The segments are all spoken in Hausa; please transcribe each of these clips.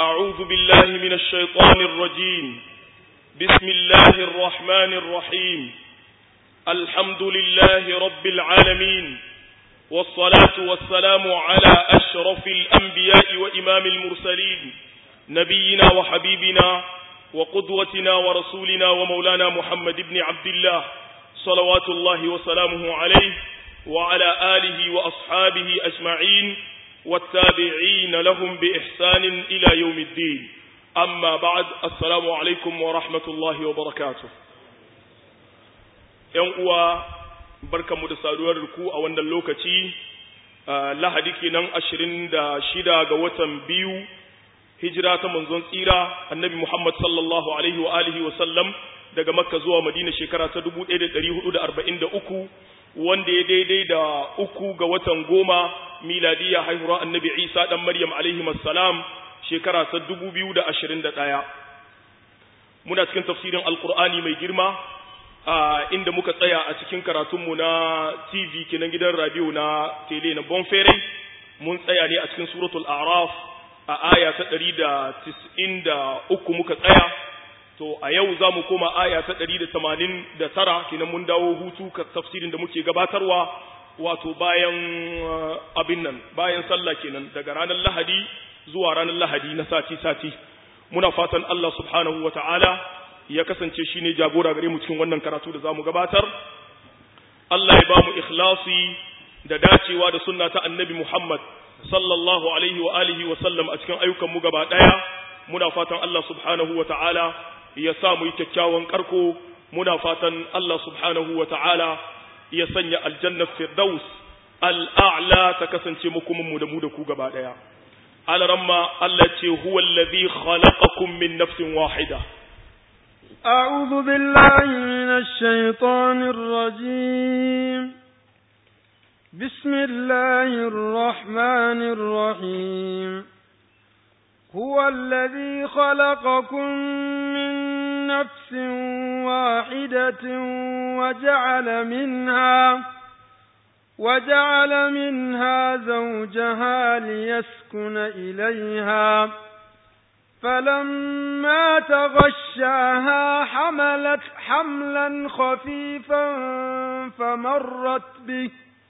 أعوذ بالله من الشيطان الرجيم بسم الله الرحمن الرحيم الحمد لله رب العالمين والصلاة والسلام على أشرف الأنبياء وإمام المرسلين نبينا وحبيبنا وقدوتنا ورسولنا ومولانا محمد بن عبد الله صلوات الله وسلامه عليه وعلى آله وأصحابه أجمعين والتابعين لهم بإحسان إلى يوم الدين أما بعد السلام عليكم ورحمة الله وبركاته ينقوى بركة مدسادوار ركوع وأن اللوكتي lahadi kenan ashirin da shida ga watan biyu hijira ta manzon tsira annabi Muhammad sallallahu alaihi wa alihi wa sallam daga makka zuwa madina shekara ta 1443 wanda ya daidai da uku ga watan goma miladiya haihuwar annabi isa dan maryam alaihi salam shekara ta 2021 muna cikin tafsirin alkur'ani mai girma a inda muka tsaya a cikin karatunmu na tv kenan gidan radio na tele na bonfere mun tsaya ne a cikin suratul araf a aya ta 193 muka tsaya to a yau za mu koma aya ta ɗari da tamanin da tara kenan mun dawo hutu ka tafsirin da muke gabatarwa wato bayan abin nan bayan sallah kenan daga ranar lahadi zuwa ranar lahadi na sati-sati muna fatan Allah subhanahu wa ta'ala ya kasance shi ne jagora gare mu cikin wannan karatu da za mu gabatar Allah ya ba mu ikhlasi da dacewa da sunna ta annabi Muhammad sallallahu alaihi wa alihi wa sallam a cikin ayyukan mu gaba ɗaya muna fatan Allah subhanahu wa ta'ala ya sa mu yi kyakkyawan karko muna fatan Allah subhanahu wa ta'ala ya sanya aljanna firdaus al'a'la ta kasance mukumin mu da mu da ku gaba daya alaramma Allah ce huwa allazi khalaqakum min nafsin wahida أعوذ بالله من الشيطان الرجيم بسم الله الرحمن الرحيم هو الذي خلقكم من نفس واحدة وجعل منها وجعل منها زوجها ليسكن إليها فلما تغشاها حملت حملا خفيفا فمرت به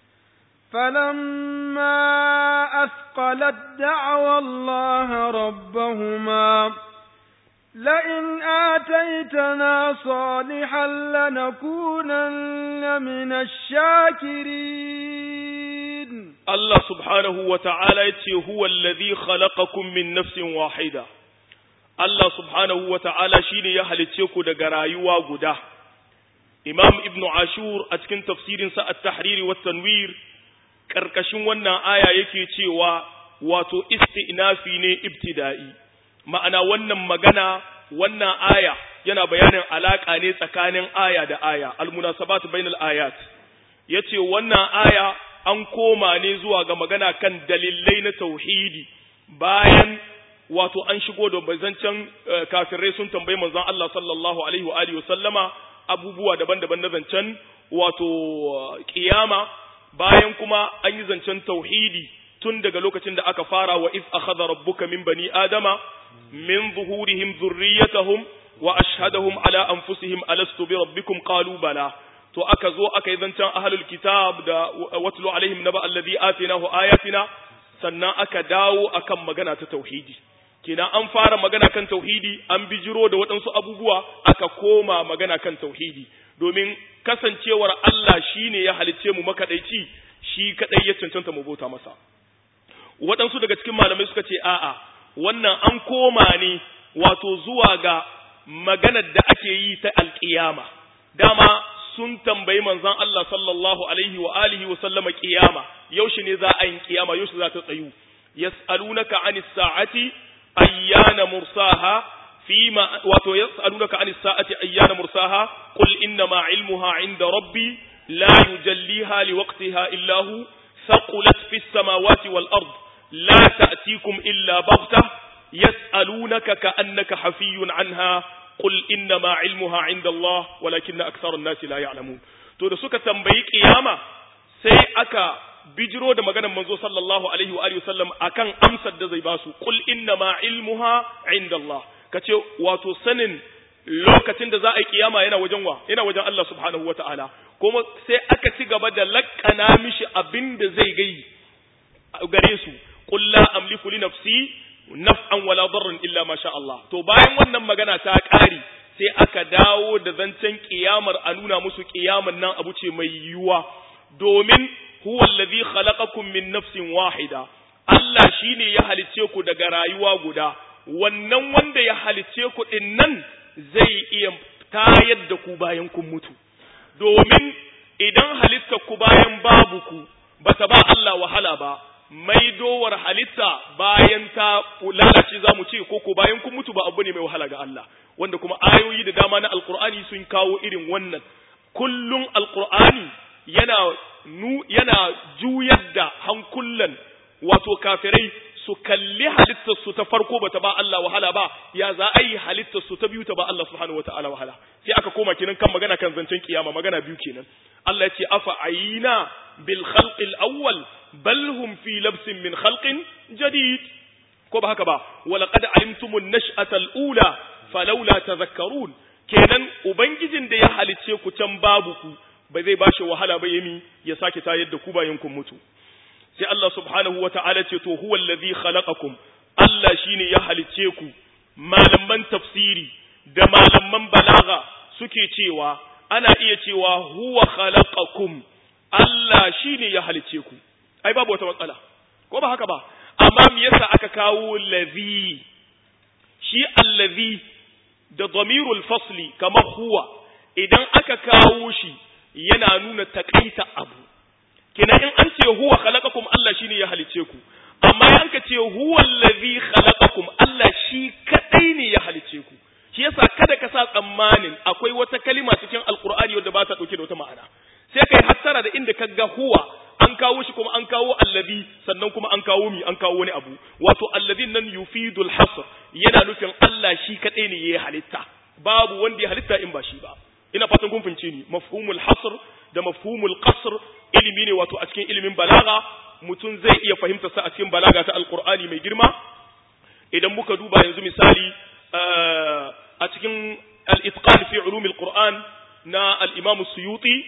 فلما أثقلت دعوى الله ربهما لئن آتيتنا صالحا لنكونن من الشاكرين الله سبحانه وتعالى هو الذي خلقكم من نفس واحدة الله سبحانه وتعالى شيني يهلتيكو دقرايوا قدا إمام ابن عاشور أتكن تفسير ساء التحرير والتنوير ƙarƙashin wannan aya yake cewa wato isti'nafi ne ibtida'i ma'ana wannan magana wannan aya yana bayanin alaka ne tsakanin aya da aya almunasabat bainal ayat yace wannan aya an koma ne zuwa ga magana kan dalilai na tauhidi bayan wato an shigo da bazancan kafirai sun tambayi manzon Allah sallallahu alaihi wa alihi wasallama abubuwa daban-daban na zancen wato kiyama bayan kuma an yi zancen tauhidi tun daga lokacin da aka fara wa iz akhadha rabbuka min bani adama min zuhurihim dhurriyyatahum wa ashhadahum ala anfusihim alastu bi rabbikum qalu bala to aka zo aka yi zancen ahlul kitab da watlu alaihim naba alladhi atinahu ayatina sannan aka dawo akan magana ta tauhidi kina an fara magana kan tauhidi an bijiro da waɗansu abubuwa aka koma magana kan tauhidi domin kasancewar Allah shine ya halicce mu makadaici shi kadai ya cancanta mu bauta masa waɗansu daga cikin malamai suka ce a'a wannan an koma ne wato zuwa ga maganar da ake yi ta alƙiyama dama sun tambayi manzon Allah sallallahu alaihi wa alihi wa sallama ƙiyama yaushe ne za a yi ƙiyama yaushe za ta tsayu yas'alunaka anis sa'ati ayyana mursaha فيما واتو يسألونك عن الساعة أيان مرساها قل إنما علمها عند ربي لا يجليها لوقتها إلا هو ثقلت في السماوات والأرض لا تأتيكم إلا بغتة يسألونك كأنك حفي عنها قل إنما علمها عند الله ولكن أكثر الناس لا يعلمون to da suka tambayi kiyama sai aka bijiro da maganar manzo sallallahu alaihi wa alihi wasallam akan amsar da zai basu qul inna ma ilmuha indallah kace wato sanin lokacin da za a yi kiyama yana wajen wa yana wajen Allah subhanahu wataala kuma sai aka ci gaba da lakkana mishi abin da zai gai gare su qul la amliku li nafsi naf'an wala darran illa ma sha Allah to bayan wannan magana ta ƙari sai aka dawo da zancen kiyamar a nuna musu kiyamar nan abu ce mai yiwuwa domin huwa allazi khalaqakum min nafsin wahida Allah shine ya halicce ku daga rayuwa guda wannan wanda ya halicce ku din nan zai iya tayar da ku bayan kun mutu domin idan halitta ku bayan babu ku bata ba Allah wahala ba maidowar halitta bayan ta lalace za mu ce ko ko bayan kun mutu ba abu ne mai wahala ga Allah wanda kuma ayoyi da dama na alkur'ani sun kawo irin wannan kullum alkur'ani yana nu yana juyar da hankulan wato kafirai su kalli halittar su ta farko bata ba Allah wahala ba ya za a yi halittar su ta biyu ta ba Allah subhanahu wataala wahala sai aka koma kenan kan magana kan zancen kiyama magana biyu kenan Allah ya ce afa ayina bil khalqil awwal bal hum fi labsin min khalqin jadid ko ba haka ba walaqad alimtumun nash'ata al-ula falawla tadhakkarun kenan ubangijin da ya halicce ku can babu ku ba zai bashi wahala ba yami ya sake tayar da ku bayan kun mutu sai Allah subhanahu wata'ala ce to huwa allazi khalaqakum Allah shine ya halicce ku malaman tafsiri da malaman balaga suke cewa ana iya cewa huwa khalaqakum Allah shine ya halicce ku ai babu wata matsala ko ba haka ba amma me yasa aka kawo ladhi shi allazi da damirul fasli kamar huwa idan aka kawo shi yana nuna takaita abu kina in an ce huwa khalaqakum Allah shine ya halice ku amma in ka ce huwa allazi khalaqakum Allah shi kadai ne ya halice ku shi yasa kada ka sa tsammanin akwai wata kalima cikin alqur'ani wadda ba ta dauke da wata ma'ana sai kai hattara da inda ka ga huwa an kawo shi kuma an kawo allazi sannan kuma an kawo mi an kawo wani abu wato allazin nan yufidul hasr yana nufin Allah shi kadai ne yayi halitta babu wanda ya halitta in ba shi ba ina fatan kun fince ni mafhumul hasr da mafhumul qasr ilimi ne wato a cikin ilimin balaga mutum zai iya fahimta sa a cikin balaga ta alqur'ani mai girma idan muka duba yanzu misali a cikin al-itqan fi ulumil qur'an na al-imam suyuti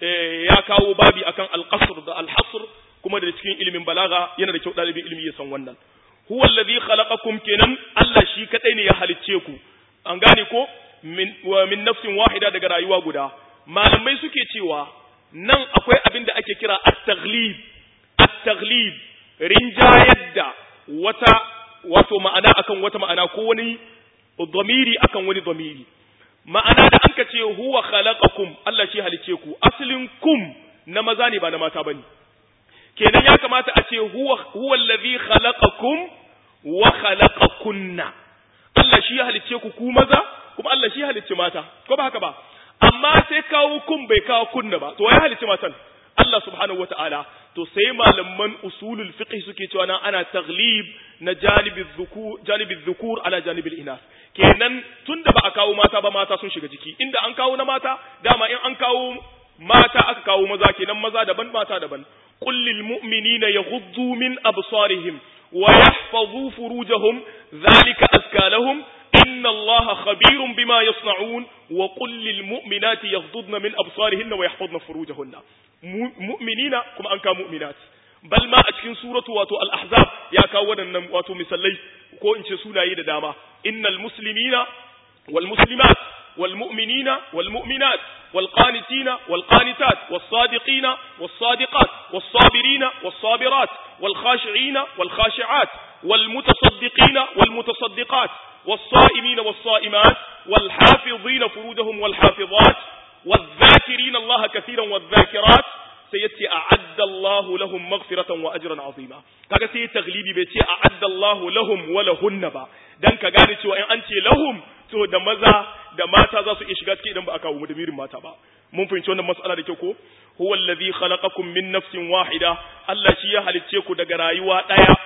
ya kawo babi akan al-qasr da al-hasr kuma da cikin ilimin balaga yana da kyau dalibin ilimi ya san wannan huwa alladhi khalaqakum kenan Allah shi kadai ne ya halicce ku an gane ko min wa min nafsin wahida daga rayuwa guda malamai suke cewa nan akwai abin da ake kira at-taghlib at-taghlib rinjayar da wata wato ma'ana akan wata ma'ana ko wani dhamiri akan wani dhamiri ma'ana da anka ce huwa khalaqakum Allah shi halice ku aslin kum na maza ne ba na mata bane kenan ya kamata a ce huwa huwa allazi khalaqakum wa khalaqakunna Allah shi ya halice ku ku maza kuma Allah shi ya halice mata ko ba haka ba amma sai kawo kun bai kawo kunna ba to ya halice matan Allah subhanahu wata'ala to sai malaman usulul fiqh suke cewa nan ana taglib na janibiz zukur janibiz zukur ala janibil inas kenan tunda ba a kawo mata ba mata sun shiga jiki inda an kawo na mata dama in an kawo mata aka kawo maza kenan maza daban mata daban qul lil mu'minina yaghuddu min absarihim wa yahfazu furujahum dhalika azka lahum inna allaha khabirun bima yasna'un wa qul lil mu'minati yaghuddna min absarihinna wa yahfazna furujahunna mu'minina kuma an kawo mu'minat bal ma a cikin suratu wato al-ahzab ya kawo waɗannan wato misalai ko in ce sunaye da dama innal muslimina wal muslimat wal mu'minina wal mu'minat wal qanitina wal qanitat was sadiqina was sadiqat was sabirina was sabirat wal khashi'ina wal khashi'at wal mutasaddiqina wal mutasaddiqat was sa'imina was sa'imat wal hafizina furujahum wal hafizat والذاكرين الله كثيرا والذاكرات sai ya ce a'adda Allahu lahum maghfiratan wa ajran azima kaga sai taglibi bai ce a'adda Allahu lahum wa lahunna ba dan ka gane cewa in an ce lahum to da maza da mata za su iya shiga cikin idan ba a kawo mudamirin mata ba mun fahimci wannan mas'ala da kyau ko huwa allazi khalaqakum min nafsin wahida Allah shi ya halicce ku daga rayuwa daya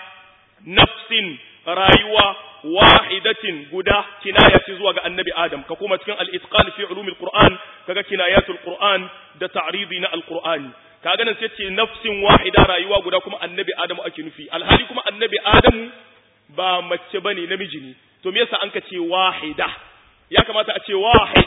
nafsin rayuwa wahidatin guda kinaya ce zuwa ga annabi Adam ka kuma cikin al-itqan fi ulumil Qur'an kaga kinayatul Qur'an da ta'ridi na al-Qur'ani kaga nan sai ce nafsin wahida rayuwa guda kuma annabi adamu ake nufi alhali kuma annabi adamu ba mace bane namiji ne to me yasa an ka ce wahida ya kamata a ce wahid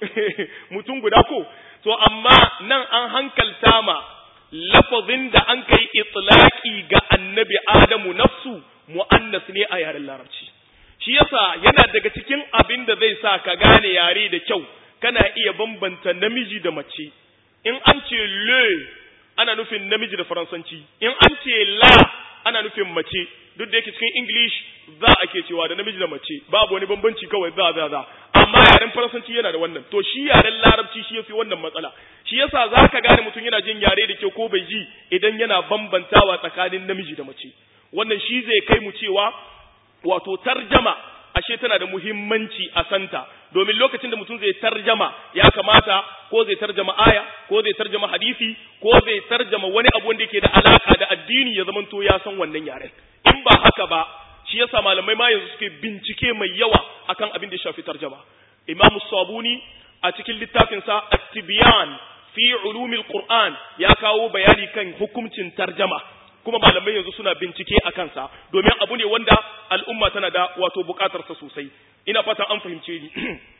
mutum guda ko to amma nan an hankalta ma lafazin da an kai itlaqi ga annabi adamu nafsu mu'annas ne a yaren larabci shi yasa yana daga cikin abin da zai sa ka gane yare da kyau kana iya bambanta namiji da mace in an ce le ana nufin namiji da faransanci in an ce la ana nufin mace duk da yake cikin english za a ke cewa da namiji da mace babu wani bambanci kawai za za za amma yaren faransanci yana da wannan to shi yaren larabci shi yafi wannan matsala shi yasa za ka gane mutum yana jin yare da kyau ko bai ji idan yana bambantawa tsakanin namiji da mace wannan shi zai kai mu cewa wato tarjama ashe tana da muhimmanci a santa domin lokacin da mutum zai tarjama ya kamata ko zai tarjama aya ko zai tarjama hadisi ko zai tarjama wani abu wanda yake da alaka da addini ya zamanto ya san wannan yaren in ba haka ba shi yasa malamai ma yanzu suke bincike mai yawa akan abin da ya shafi tarjama imam sabuni a cikin littafin sa at-tibyan fi ulumil qur'an ya kawo bayani kan hukuncin tarjama kuma malamai yanzu suna bincike a kansa domin abu ne wanda al'umma tana da wato bukatarsa sosai ina fatan an fahimce ni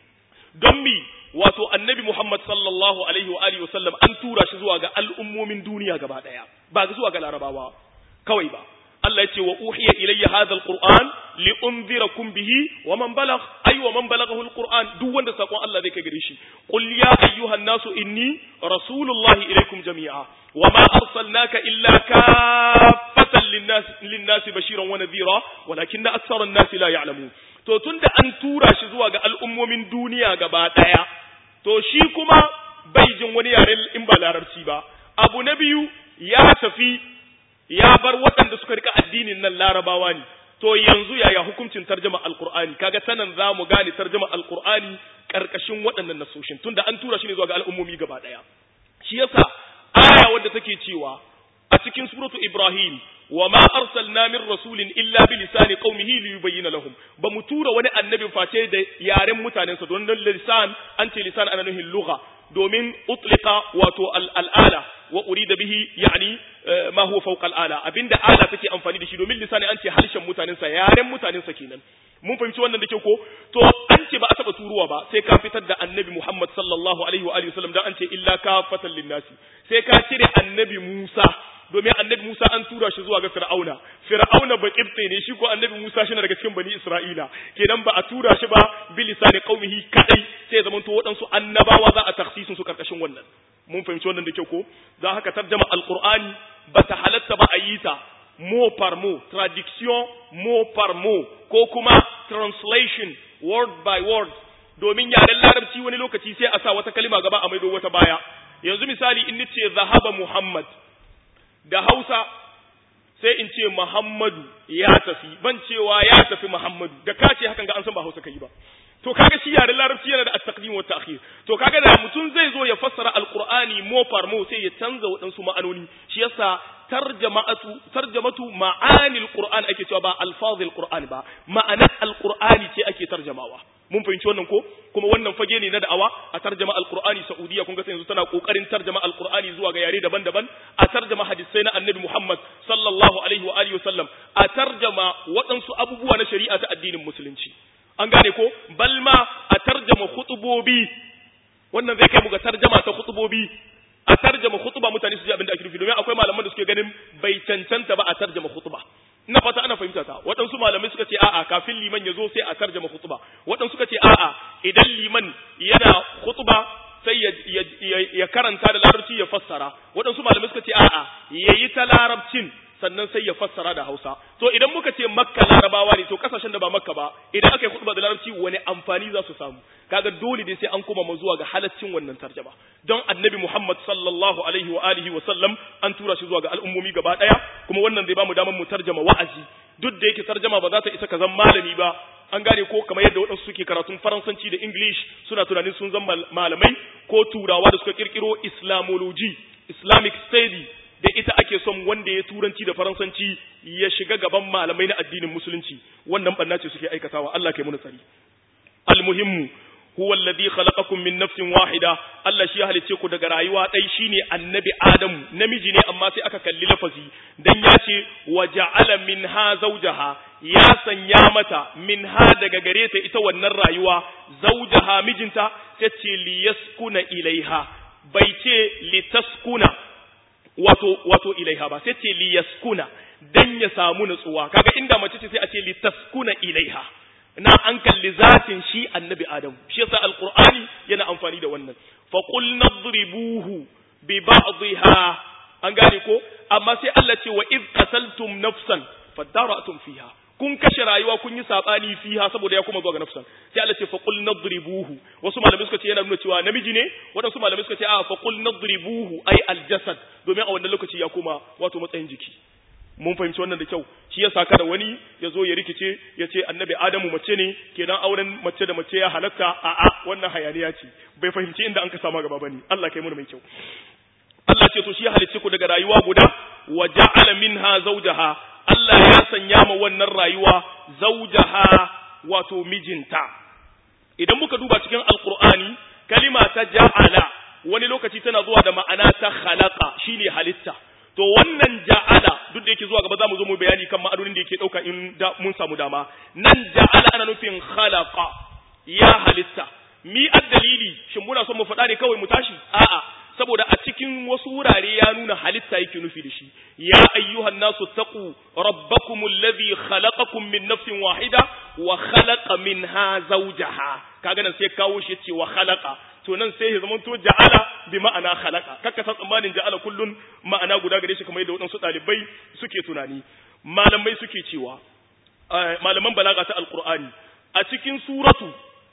don mi wato annabi Muhammad sallallahu alaihi wa alihi wasallam an tura shi zuwa ga al'ummomin duniya gaba daya ba zuwa ga larabawa kawai ba Allah ya ce wa uhiya ilayya hadha alquran li unzirakum bihi wa man balagh ay wa man balaghahu alquran duk wanda sakon Allah zai kai gare shi qul ya ayyuhan nasu inni rasulullahi ilaykum jami'a wa ma arsalnaka illa kaffatan linnas linnas bashiran wa nadhira walakinna aktsara an-nas la ya'lamun to tunda an tura shi zuwa ga al'ummomin duniya gaba daya to shi kuma bai jin wani yare in ba larabci ba abu na biyu ya tafi ya bar waɗanda suka rika addinin nan larabawa ne to yanzu yaya hukuncin tarjama alqur'ani kaga tanan za mu gane tarjama alqur'ani karkashin waɗannan nasoshin tunda an tura shi ne zuwa ga al'ummomi gaba daya shi yasa aya wadda take cewa a cikin suratu ibrahim wa ma arsalna min rasulin illa bi lisani qaumihi li yubayyana lahum ba mu tura wani annabi face da yaren mutanensa don lisan an ce lisan ana nuhin lugha domin utlika wato al'ala wa urida bihi yani ma huwa fawqa al'ala abinda ala take amfani da shi domin lisani an ce harshen mutanensa yaren mutanensa kenan mun fahimci wannan da ke ko to an ce ba a taba turuwa ba sai ka fitar da annabi Muhammad sallallahu alaihi wa alihi wasallam dan an ce illa kafatan linnasi sai ka cire annabi Musa domin annabi Musa an tura shi zuwa ga Fir'auna Fir'auna ba kibte ne shi ko annabi Musa shi daga cikin bani Isra'ila kenan ba a tura shi ba bi lisani qaumihi kadai sai zaman to waɗansu annabawa za a takhsisin su karkashin wannan mun fahimci wannan da kyau ko za haka tarjama alqur'ani ba ta halatta ba a yi ta mot par mot traduction mot par mot ko kuma translation word by word domin yaren larabci wani lokaci sai a sa wata kalima gaba a maido wata baya yanzu misali in nace zahaba muhammad da hausa sai in ce muhammadu ya tafi ban cewa ya tafi muhammadu da ka ce hakan ga an san ba hausa kai ba to kaga shi yaren larabci yana da at-taqdim wa ta'khir to kaga da mutum zai zo ya fassara alqur'ani mo par mo sai ya canza waɗansu ma'anoni shi yasa tarjamatu tarjamatu ma'anil qur'an ake cewa ba alfazil qur'an ba ma'anar alqur'ani ce ake tarjamawa mun fahimci wannan ko kuma wannan fage ne na da'awa a tarjama alqur'ani saudiya kun ga sai yanzu tana kokarin tarjama alqur'ani zuwa ga yare daban-daban a tarjama hadisai na annabi muhammad sallallahu alaihi wa alihi wasallam a tarjama waɗansu abubuwa na shari'a ta addinin musulunci an gane ko balma a tarjama khutubobi wannan zai kai mu ga tarjama ta khutubobi a tarjama khutba mutane su ji abin da ake nufi domin akwai malaman da suke ganin bai cancanta ba a tarjama khutba ina fata ana fahimta ta waɗansu malamai suka ce a'a kafin liman ya zo sai a tarjama khutba waɗansu suka ce a'a idan liman yana khutba sai ya, ya, karanta da larabci ya fassara waɗansu malamai suka ce a'a yayi ta larabcin sannan sai ya fassara da Hausa to idan muka ce Makka Larabawa ne to kasashen da ba Makka ba idan aka yi khutba da Larabci wani amfani za su samu kaga dole ne sai an koma mu zuwa ga halaccin wannan tarjuma don Annabi Muhammad sallallahu alaihi wa alihi wa sallam an tura shi zuwa ga al'ummomi gaba daya kuma wannan zai ba mu damar mu tarjuma wa'azi duk da yake tarjuma ba za ta isa ka zan malami ba an gane ko kamar yadda waɗansu suke karatun faransanci da english suna tunanin sun zama malamai ko turawa da suka kirkiro islamology islamic study da ita ake son wanda ya turanci da faransanci ya shiga gaban malamai na addinin musulunci wannan banna ce suke aikatawa Allah kai muna tsari almuhimmu huwa alladhi khalaqakum min nafsin wahida Allah shi ya halice ku daga rayuwa dai shine annabi Adamu namiji ne amma sai aka kalli lafazi dan ya ce wa ja'ala minha zawjaha ya sanya mata minha daga gare ta ita wannan rayuwa zawjaha mijinta sai ce liyaskuna ilaiha bai ce litaskuna wato wato ilaiha ba sai ce liyaskuna dan ya samu nutsuwa kaga inda mace ce sai a ce litaskuna ilaiha na an kalli zatin shi annabi adam shi yasa alqur'ani yana amfani da wannan fa qul nadribuhu bi ba'dihha an gane ko amma sai Allah ce wa id qataltum nafsan fadara'tum fiha kun kashe rayuwa kun yi sabani fiha saboda ya kuma zuwa ga nafsan sai Allah ce fa qul nadribuhu wasu malamai suka ce yana nuna cewa namiji ne wadansu malamai suka ce a fa qul nadribuhu ai aljasad domin a wannan lokaci ya koma wato matsayin jiki mun fahimci wannan da kyau shi yasa kada wani ya zo ya rikice ya ce annabi adamu mace ne kenan auren mace da mace ya halatta a a wannan hayaniya ce bai fahimci inda an ka sama gaba bane Allah kai mu mai kyau Allah ce to shi ya halicce ku daga rayuwa guda wa ja'ala minha zawjaha Allah ya sanya ma wannan rayuwa zawjaha wato mijinta idan muka duba cikin alqur'ani kalima ta ja'ala wani lokaci tana zuwa da ma'ana ta khalaqa shine halitta to wannan ja'ala duk da yake zuwa gaba zamu zo mu bayani kan ma'anonin da yake dauka in da mun samu dama nan ja'ala ana nufin khalaqa ya halitta mi addalili shin muna son mu faɗa ne kawai mu tashi a'a saboda a cikin wasu wurare ya nuna halitta yake nufi da shi ya ayyuhan nasu taqu rabbakum alladhi khalaqakum min nafsin wahida wa khalaqa minha zawjaha kaga nan sai kawo shi yace wa khalaqa to nan sai ya zamanto ja'ala bi ma'ana khalaqa kakka san tsammanin ja'ala kullun ma'ana guda gare shi kamar yadda waɗansu ɗalibai suke tunani malamai suke cewa malaman balaga ta alqur'ani a cikin suratu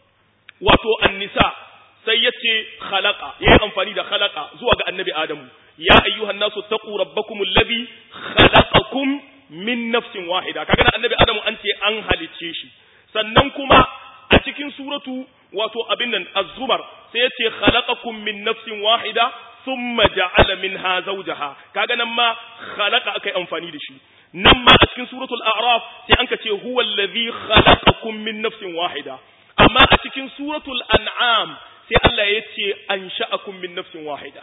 wato an-nisa sai yace khalaqa yayi amfani da khalaqa zuwa ga annabi adamu ya ayyuhan nasu taqu rabbakum alladhi khalaqakum min nafsin wahida kaga annabi adamu an ce an halicce shi sannan kuma a cikin suratu wato abin nan az-zumar sai yace khalaqakum min nafsin wahida thumma ja'ala minha zawjaha kaga nan ma khalaqa akai amfani da shi nan ma a cikin suratul a'raf sai an ka ce huwa allazi khalaqakum min nafsin wahida amma a cikin suratul an'am sai Allah ya ce ansha'akum min nafsin wahida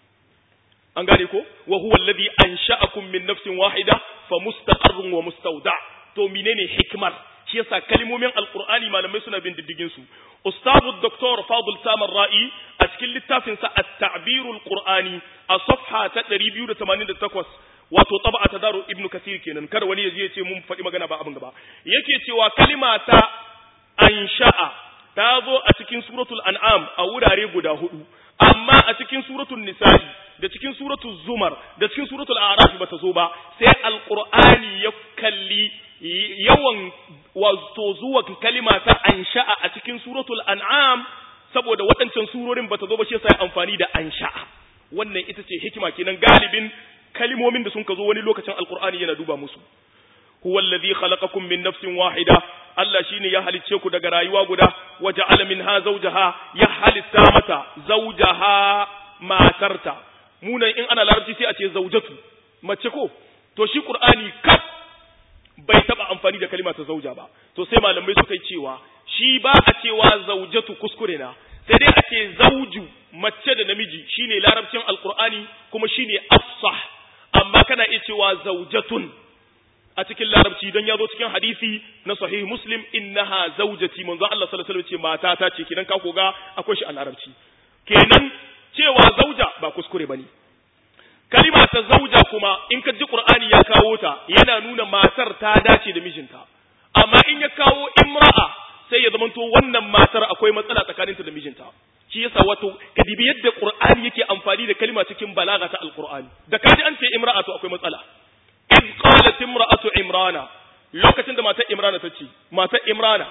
an gane ko wa huwa allazi ansha'akum min nafsin wahida fa mustaqarrun wa mustawda to menene hikmar shi yasa kalmomin alqur'ani malamai suna bin diddigin su ustazu doktor fadil samar ra'i a cikin littafin sa at-ta'birul qur'ani a safha ta 288 wato tab'a ta daru ibnu kasir kenan kada wani yaje ya ce mun faɗi magana ba abin gaba yake cewa kalima ta ansha'a ta zo a cikin suratul an'am a wurare guda hudu amma a cikin suratul nisa'i da cikin suratul zumar da cikin suratul a'raf ba ta zo ba sai alqur'ani ya kalli yawan wato zuwa kalima ta ansha'a a cikin suratul an'am saboda waɗancan surorin bata zo ba shi yasa amfani da ansha'a wannan ita ce hikima kenan galibin kalimomin da sun ka zo wani lokacin alqur'ani yana duba musu huwa alladhi khalaqakum min nafsin wahida Allah shine ya halicce ku daga rayuwa guda wa ja'ala minha zawjaha ya halitta mata zawjaha matarta munan in ana larabci sai a ce zawjatu mace ko to shi qur'ani kaf bai taba amfani da kalima ta zauja ba to sai malamai suka yi cewa shi ba a cewa zaujatu kuskure na sai dai a ce zauju mace da namiji shine larabcin alqur'ani kuma shine afsah amma kana iya cewa zaujatun a cikin larabci dan yazo cikin hadisi na sahih muslim innaha zaujati manzo Allah sallallahu alaihi wasallam ce mata ta ce kidan ka koga akwai shi a larabci kenan cewa zauja ba kuskure bane kalima ta zauja kuma in ka ji qur'ani ya kawo ta yana nuna matar ta dace da mijinta amma in ya kawo imra'a sai ya zamanto wannan matar akwai matsala tsakaninta da mijinta shi yasa wato kadibi yadda qur'ani yake amfani da kalima cikin balaga ta alqur'ani da kaji an ce imra'a to akwai matsala iz qalat imra'atu imrana lokacin da matar imrana ta ce matar imrana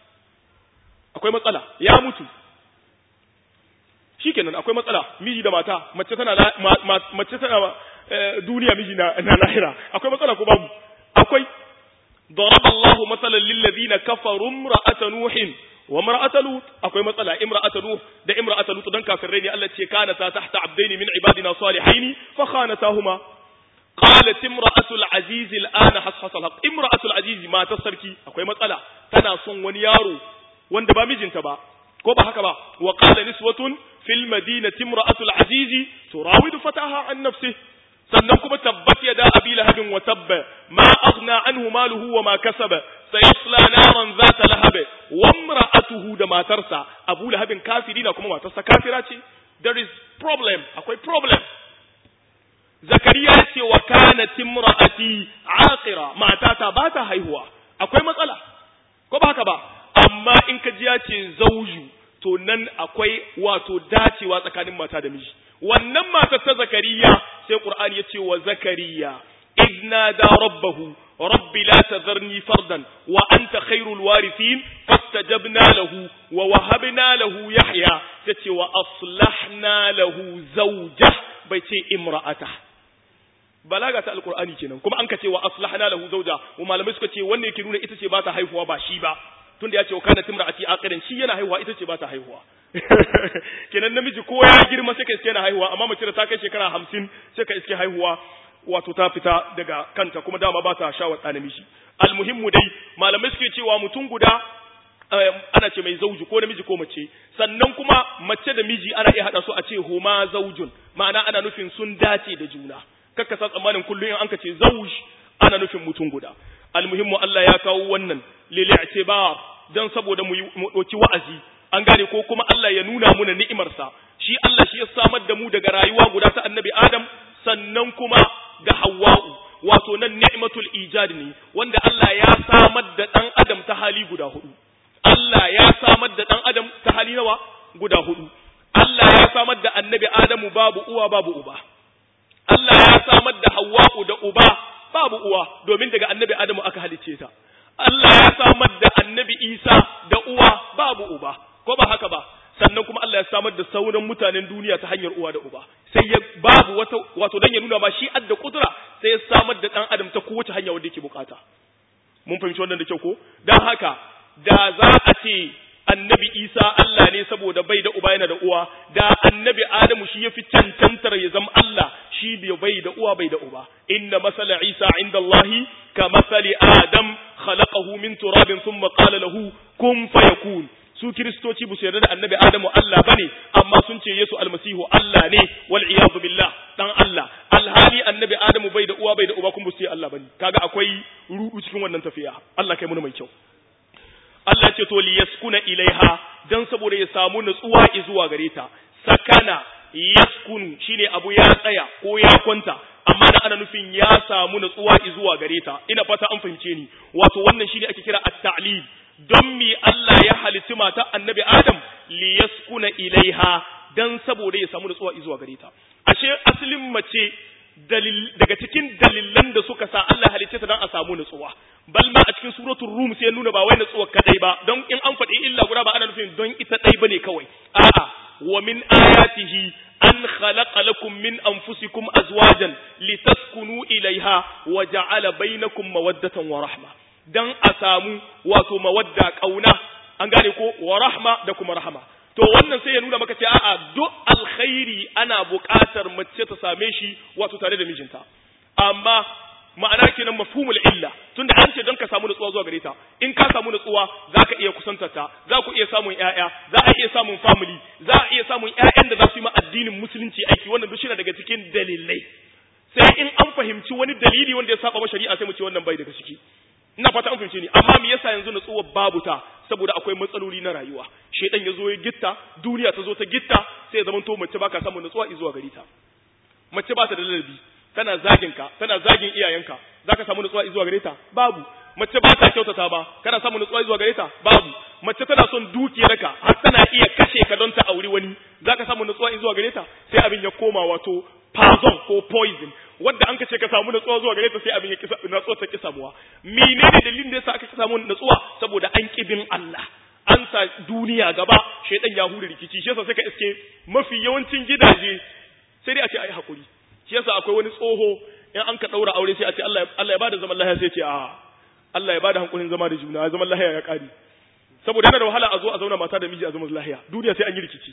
akwai matsala ya mutu shikenan akwai matsala miji da mata mace tana mace tana duniya miji na, na lahira akwai matsala ko babu akwai ضرب الله مثلا للذين كفروا امرأة نوح وامرأة لوط akwai matsala imra'atu nuh da imra'atu lut dan kafirai ne Allah ce kana ta tahta abdaini min ibadina salihaini fa khanatahuma qalat imra'atu al-aziz al-ana hashasa al-haq imra'atu al-aziz ma ta sarki akwai matsala tana son wani yaro wanda ba mijinta ba ko ba haka ba wa qala niswatun fil madinati imra'atul azizi turawidu fataha an nafsihi sannan kuma tabbat yada abi lahabin wa tabba ma aghna anhu maluhu wa ma kasaba sayasla naran zata lahab wa imra'atuhu da matarsa abu lahabin kafiri na kuma matarsa kafira ce there is problem akwai problem zakariya ya ce wa kanat imra'ati aqira matata ba ta haihuwa akwai matsala ko ba haka ba amma in ka ji ya ce zauju to nan akwai wato dacewa tsakanin mata da miji wannan matar ta zakariya sai qur'ani yace wa zakariya idna da rabbahu rabbi la tadharni fardan wa anta khairul warithin fastajabna lahu wa wahabna lahu yahya tace wa aslahna lahu zawja bai ce imra'ata balaga ta alqur'ani kenan kuma an ka ce wa aslahna lahu zawja wa malamai suka ce wannan yake nuna ita ce ba ta haihuwa ba shi ba tunda ya ce wa kana timra'ati aqiran shi yana haihuwa ita ce ba ta haihuwa kenan namiji ko ya girma sai ka iske yana haihuwa amma mace da ta kai shekara hamsin sai ka iske haihuwa wato ta fita daga kanta kuma dama ba ta shawar ɗa namiji almuhimmu dai malamai suke cewa mutum guda ana ce mai zauju ko namiji ko mace sannan kuma mace da miji ana iya haɗa su a ce huma zaujun ma'ana ana nufin sun dace da juna kakka sa tsammanin kullum in anka ce zauj ana nufin mutum guda almuhimmu Allah ya kawo wannan lil i'tibar dan saboda mu ɗauki wa'azi an gane ko kuma Allah ya nuna muna ni'imarsa shi Allah shi ya samar da mu daga rayuwa guda ta annabi Adam sannan kuma da Hawwa'u wato nan ni'matul ijad ne wanda Allah ya samar da dan Adam ta hali guda hudu Allah ya samar da dan Adam ta hali nawa guda hudu Allah ya samar da annabi Adamu babu uwa babu uba Allah ya samar da Hawwa'u da uba babu uwa domin daga annabi Adamu aka halice ta Allah ya samar da annabi Isa da uwa babu uba ko ba haka ba sannan kuma Allah ya samar da sauran mutanen duniya ta hanyar uwa da uba sai ya babu wata wato dan ya nuna ma shi adda kudura sai ya samar da dan adam ta kowace hanya wanda yake bukata mun fahimci wannan da kyau ko dan haka da za a ce annabi Isa Allah ne saboda bai da uba yana da uwa da annabi Adamu shi yafi cancantar ya zama Allah shi da bai da uwa bai da uba inna masala Isa inda Allah ka masali Adam khalaqahu min turabin thumma qala lahu kun fayakun su kiristoci ba su yarda da annabi Adamu Allah bane amma sun ce Yesu almasihu Allah ne wal iyadu billah dan Allah alhali annabi Adamu bai da uwa bai da uba kun ba su ce Allah bane kaga akwai rudu cikin wannan tafiya Allah kai mu mai kyau Allah ce to liyaskuna ilaiha dan saboda ya samu nutsuwa zuwa gare ta sakana yaskunu shine abu ya tsaya ko ya kwanta amma da ana nufin ya samu nutsuwa zuwa gare ta ina fata an fahimce ni wato wannan shine ake kira at-ta'lil don mi Allah ya halitti mata annabi Adam liyaskuna ilaiha dan saboda ya samu nutsuwa zuwa gare ta ashe asalin mace daga cikin dalilan da suka sa Allah halicce ta dan a samu nutsuwa bal ma a cikin suratul rum sai nuna ba wai nutsuwa kadai ba don in an faɗi illa guda ba ana nufin don ita dai bane kawai a'a wa min ayatihi an khalaqa lakum min anfusikum azwajan litaskunu ilaiha wa ja'ala bainakum mawaddatan wa rahma dan a samu wato mawadda kauna an gane ko wa rahma da kuma rahma to wannan sai ya nuna maka ce a'a duk alkhairi ana buƙatar mace ta same shi wato tare da mijinta amma ma'ana kenan mafhumul illa tunda an ce don ka samu nutsuwa zuwa gare ta in ka samu nutsuwa zaka iya kusantar ta za ku iya samun ƴaƴa za a iya samun family za a iya samun ƴaƴan da za su yi ma addinin musulunci aiki wannan duk shine daga cikin dalilai sai in an fahimci wani dalili wanda ya saba ma shari'a sai mu ce wannan bai daga ciki ina fata an fahimce ni amma me yasa yanzu nutsuwar babu ta saboda akwai matsaloli na rayuwa shedan ya zo ya gitta duniya ta zo ta gitta sai ya zamanto mace baka samu nutsuwa zuwa gari ta mace ba ta da ladabi tana zagin ka tana zagin iyayenka zaka samu nutsuwa zuwa gare ta babu mace ba ta kyautata ba kana samu nutsuwa zuwa gare ta babu mace tana son dukiyarka har tana iya kashe ka don ta auri wani zaka samu nutsuwa zuwa gare ta sai abin ya koma wato poison ko poison wanda an kace ka samu natsuwa zuwa gare ta sai abin ya kisa natsuwa ta kisa muwa menene dalilin da yasa aka samu natsuwa saboda an kibin Allah an sa duniya gaba shedan ya hure rikici shi yasa sai ka iske mafi yawancin gidaje sai dai a ce ai hakuri shi yasa akwai wani tsoho in an ka daura aure sai a ce Allah Allah ya bada zaman lafiya sai ce a Allah ya bada hankulin zama da juna zaman lafiya ya kare saboda yana da wahala a zo a zauna mata da miji a zaman lafiya duniya sai an yi rikici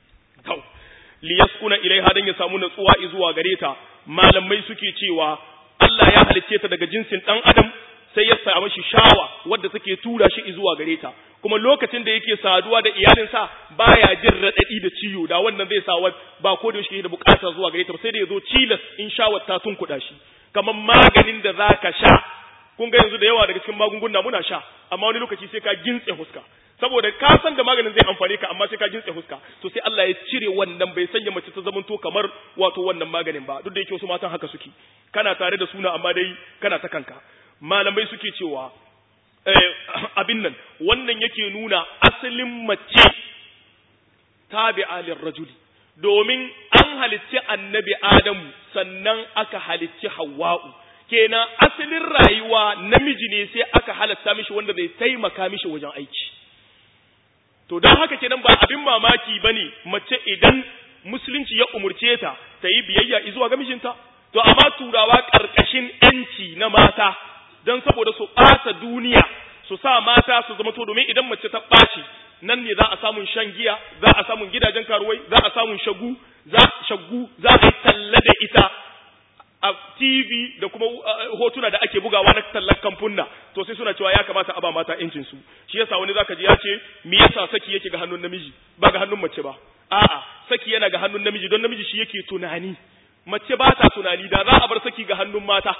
to liyaskuna ilaiha dan ya samu natsuwa zuwa gare ta malamai suke cewa Allah ya halicce ta daga jinsin dan adam sai ya samu shi shawa wadda take tura shi zuwa gare ta kuma lokacin da yake saduwa da iyalinsa baya jin radadi da ciwo da wannan zai sa ba ko da yake da bukata zuwa gare ta sai da yazo cilas in shawar ta tun kuda shi kamar maganin da zaka sha kun ga yanzu da yawa daga cikin magunguna muna sha amma wani lokaci sai ka gintse huska saboda ka san da maganin zai amfane ka amma sai ka gintse huska to sai Allah ya cire wannan bai sanya mace ta zamanto kamar wato wannan maganin ba duk da yake wasu matan haka suke kana tare da suna amma dai kana ta kanka malamai suke cewa abin nan wannan yake nuna asalin mace tabi'a lirrajuli domin an halicci annabi adamu sannan aka halicci hawwa'u kenan asalin rayuwa namiji ne sai aka halatta mishi wanda zai taimaka mishi wajen aiki to don haka kenan ba abin mamaki bane mace idan musulunci ya umurce ta ta yi biyayya zuwa ga mijinta to amma turawa karkashin yanci na mata don saboda su ɓata duniya su sa mata su zama to domin idan mace ta ɓaci nan ne za a samun shan giya za a samun gidajen karuwai za a samun shagu za shaggu za a yi talla da ita a TV da kuma hotuna da ake bugawa na tallar kamfunna to sai suna cewa ya kamata a ba mata yancin su shi yasa wani zaka ji ya ce me yasa saki yake ga hannun namiji ba ga hannun mace ba a'a saki yana ga hannun namiji don namiji shi yake tunani mace ba ta tunani da za a bar saki ga hannun mata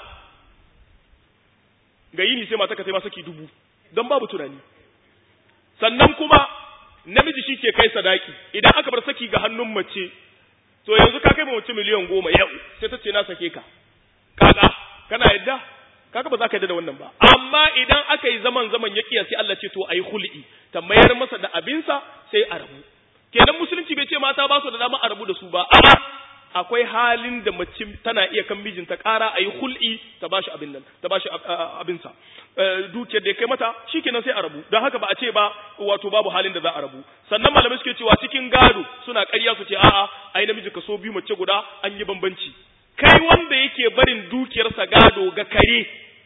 ga yini sai mata ka sai ma saki dubu don babu tunani sannan kuma namiji shi ke kai sadaki idan aka bar saki ga hannun mace to yanzu ka kai mace miliyan goma yau sai ta ce na sake ka kaga kana yadda kaga ba za ka yadda da wannan ba amma idan aka yi zaman zaman ya kiya sai Allah ce to ayi hul'i ta mayar masa da abinsa sai a rabu kenan musulunci bai ce mata ba su da dama a rabu da su ba a'a akwai halin da mace tana iya kan mijinta ƙara a yi hul'i ta bashi abin nan ta bashi abinsa dukiyar da ya kai mata shikenan sai a rabu don haka ba a ce ba wato babu halin da za a rabu sannan malamai suke cewa cikin gado suna ƙarya su ce a'a ai namiji kaso biyu mace guda an yi bambanci kai wanda yake barin dukiyarsa gado ga kare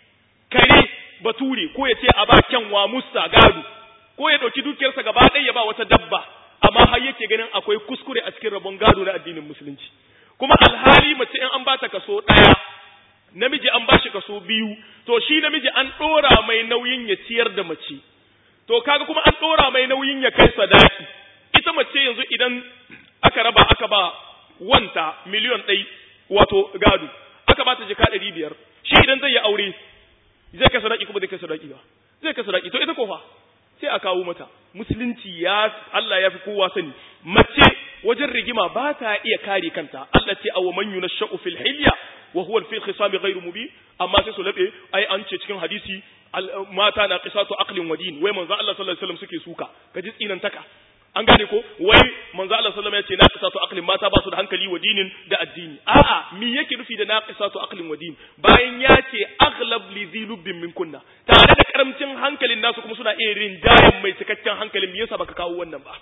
kare bature ko ya ce a ba kyanwa musa gado ko ya ɗauki dukiyarsa gaba ɗaya ya ba wata dabba amma har yake ganin akwai kuskure a cikin rabon gado na addinin musulunci kuma alhali mace in an ba ta kaso ɗaya namiji an ba shi kaso biyu to shi namiji an ɗora mai nauyin ya ciyar da mace to kaga kuma an ɗora mai nauyin ya kai sadaki ita mace yanzu idan aka raba aka ba wanta miliyon ɗai wato gado aka ba ta jika ɗari biyar shi idan zai yi aure zai kai sadaki kuma zai kai sadaki ba zai kai sadaki to ita ko fa sai a kawo mata musulunci ya Allah ya fi kowa sani mace wajen rigima ba ta iya kare kanta Allah ce aw man yunashu fil hilya wa huwa fil khisam ghairu mubin amma sai su labe ai an ce cikin hadisi mata na qisatu aqlin wa din wai manzo Allah sallallahu alaihi wasallam suke suka kaji tsinan taka an gane ko wai manzo Allah sallallahu alaihi wasallam ya ce naqisatu aqlin mata ba su da hankali wa dinin da addini a'a me yake nufi da naqisatu aqlin wa din bayan ya ce aghlab li dhilubin min kunna tare da karamcin hankalin nasu kuma suna iya rinjayen mai cikakken hankalin me yasa baka kawo wannan ba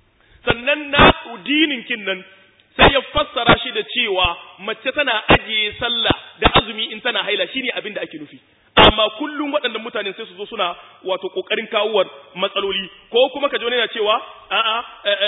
sannan na dinin kin nan sai ya fassara shi da cewa mace tana ajiye sallah da azumi in tana haila shine abin da ake nufi amma kullum waɗannan mutane sai su zo suna wato ƙoƙarin kawowar matsaloli ko kuma ka ji wani yana cewa a'a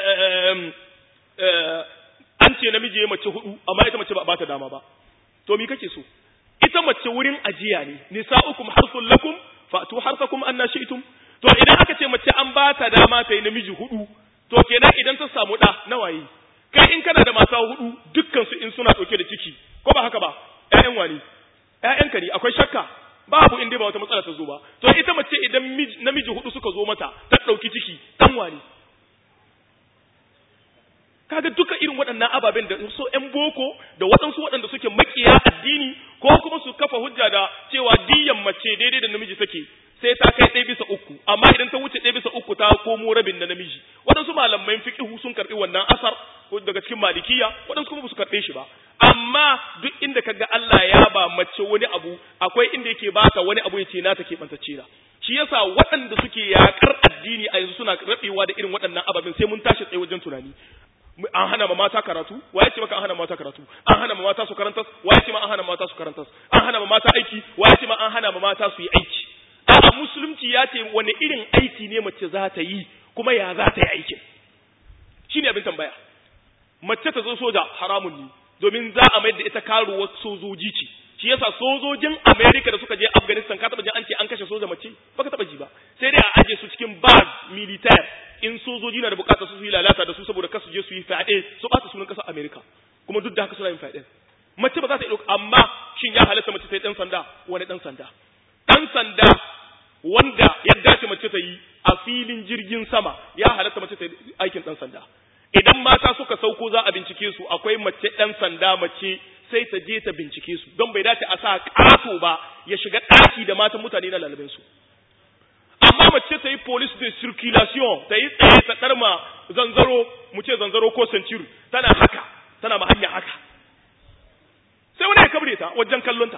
an ce namiji ya mace hudu amma ita mace ba a bata dama ba to me kake so ita mace wurin ajiya ne nisa'ukum harsul lakum fa'tu harsakum anna shi'tum to idan aka ce mace an bata dama ta yi namiji hudu to kenan idan ta samu da nawaye kai in kana da mata hudu dukkan su in suna dauke da ciki ko ba haka ba ƴaƴan wani ƴaƴanka ne akwai shakka babu inda ba wata matsala ta zo ba to ita mace idan namiji hudu suka zo mata ta dauki ciki dan wani kaga duka irin waɗannan ababen da so ƴan boko da waɗansu waɗanda suke makiya addini ko kuma su kafa hujja da cewa diyan mace daidai da namiji take sai ta kai ɗaya bisa uku amma idan ta wuce ɗaya bisa uku ta komo rabin da namiji waɗansu malamai fiqhu sun karɓi wannan asar ko daga cikin malikiya waɗansu kuma ba su karɓe shi ba amma duk inda kaga Allah ya ba mace wani abu akwai inda yake baka wani abu ya ce na take bantacce da shi yasa waɗanda suke yakar addini a yanzu suna rabewa da irin waɗannan ababen sai mun tashi tsaye wajen tunani an hana ma mata karatu waye ce maka an hana mata karatu an hana ma mata su karantas waye ce ma an hana mata su karantas an hana ma mata aiki waye ce ma an hana ma mata su yi aiki a'a musulunci ya ce wani irin aiki ne mace za ta yi kuma ya za ta yi aikin shine abin tambaya mace ta zo soja haramun ne domin za a mayar da ita karuwar sojoji ce shi yasa sojojin America da suka je Afghanistan ka taba ji an ce an kashe soja mace baka taba ji ba sai dai a aje su cikin base militaire in sojoji na da bukatar su yi lalata da su saboda kasu je su yi fyaɗe su ɓata sunan ƙasar America kuma duk da haka suna yin fyaɗe mace ba za ta yi ɗauka amma shin ya halatta mace ta yi ɗan sanda wani ɗan sanda ɗan sanda wanda ya dace mace ta yi a filin jirgin sama ya halatta mace ta yi aikin ɗan sanda idan mata suka sauko za a bincike su akwai mace ɗan sanda mace sai ta je ta bincike su don bai dace a sa ƙato ba ya shiga ɗaki da matan mutane na lalabin su amma mace ta yi police de circulation ta yi tsaye ta ɗarma zanzaro mu ce zanzaro ko centuri tana haka tana ma hanya haka sai wani ya kabre ta wajen kallonta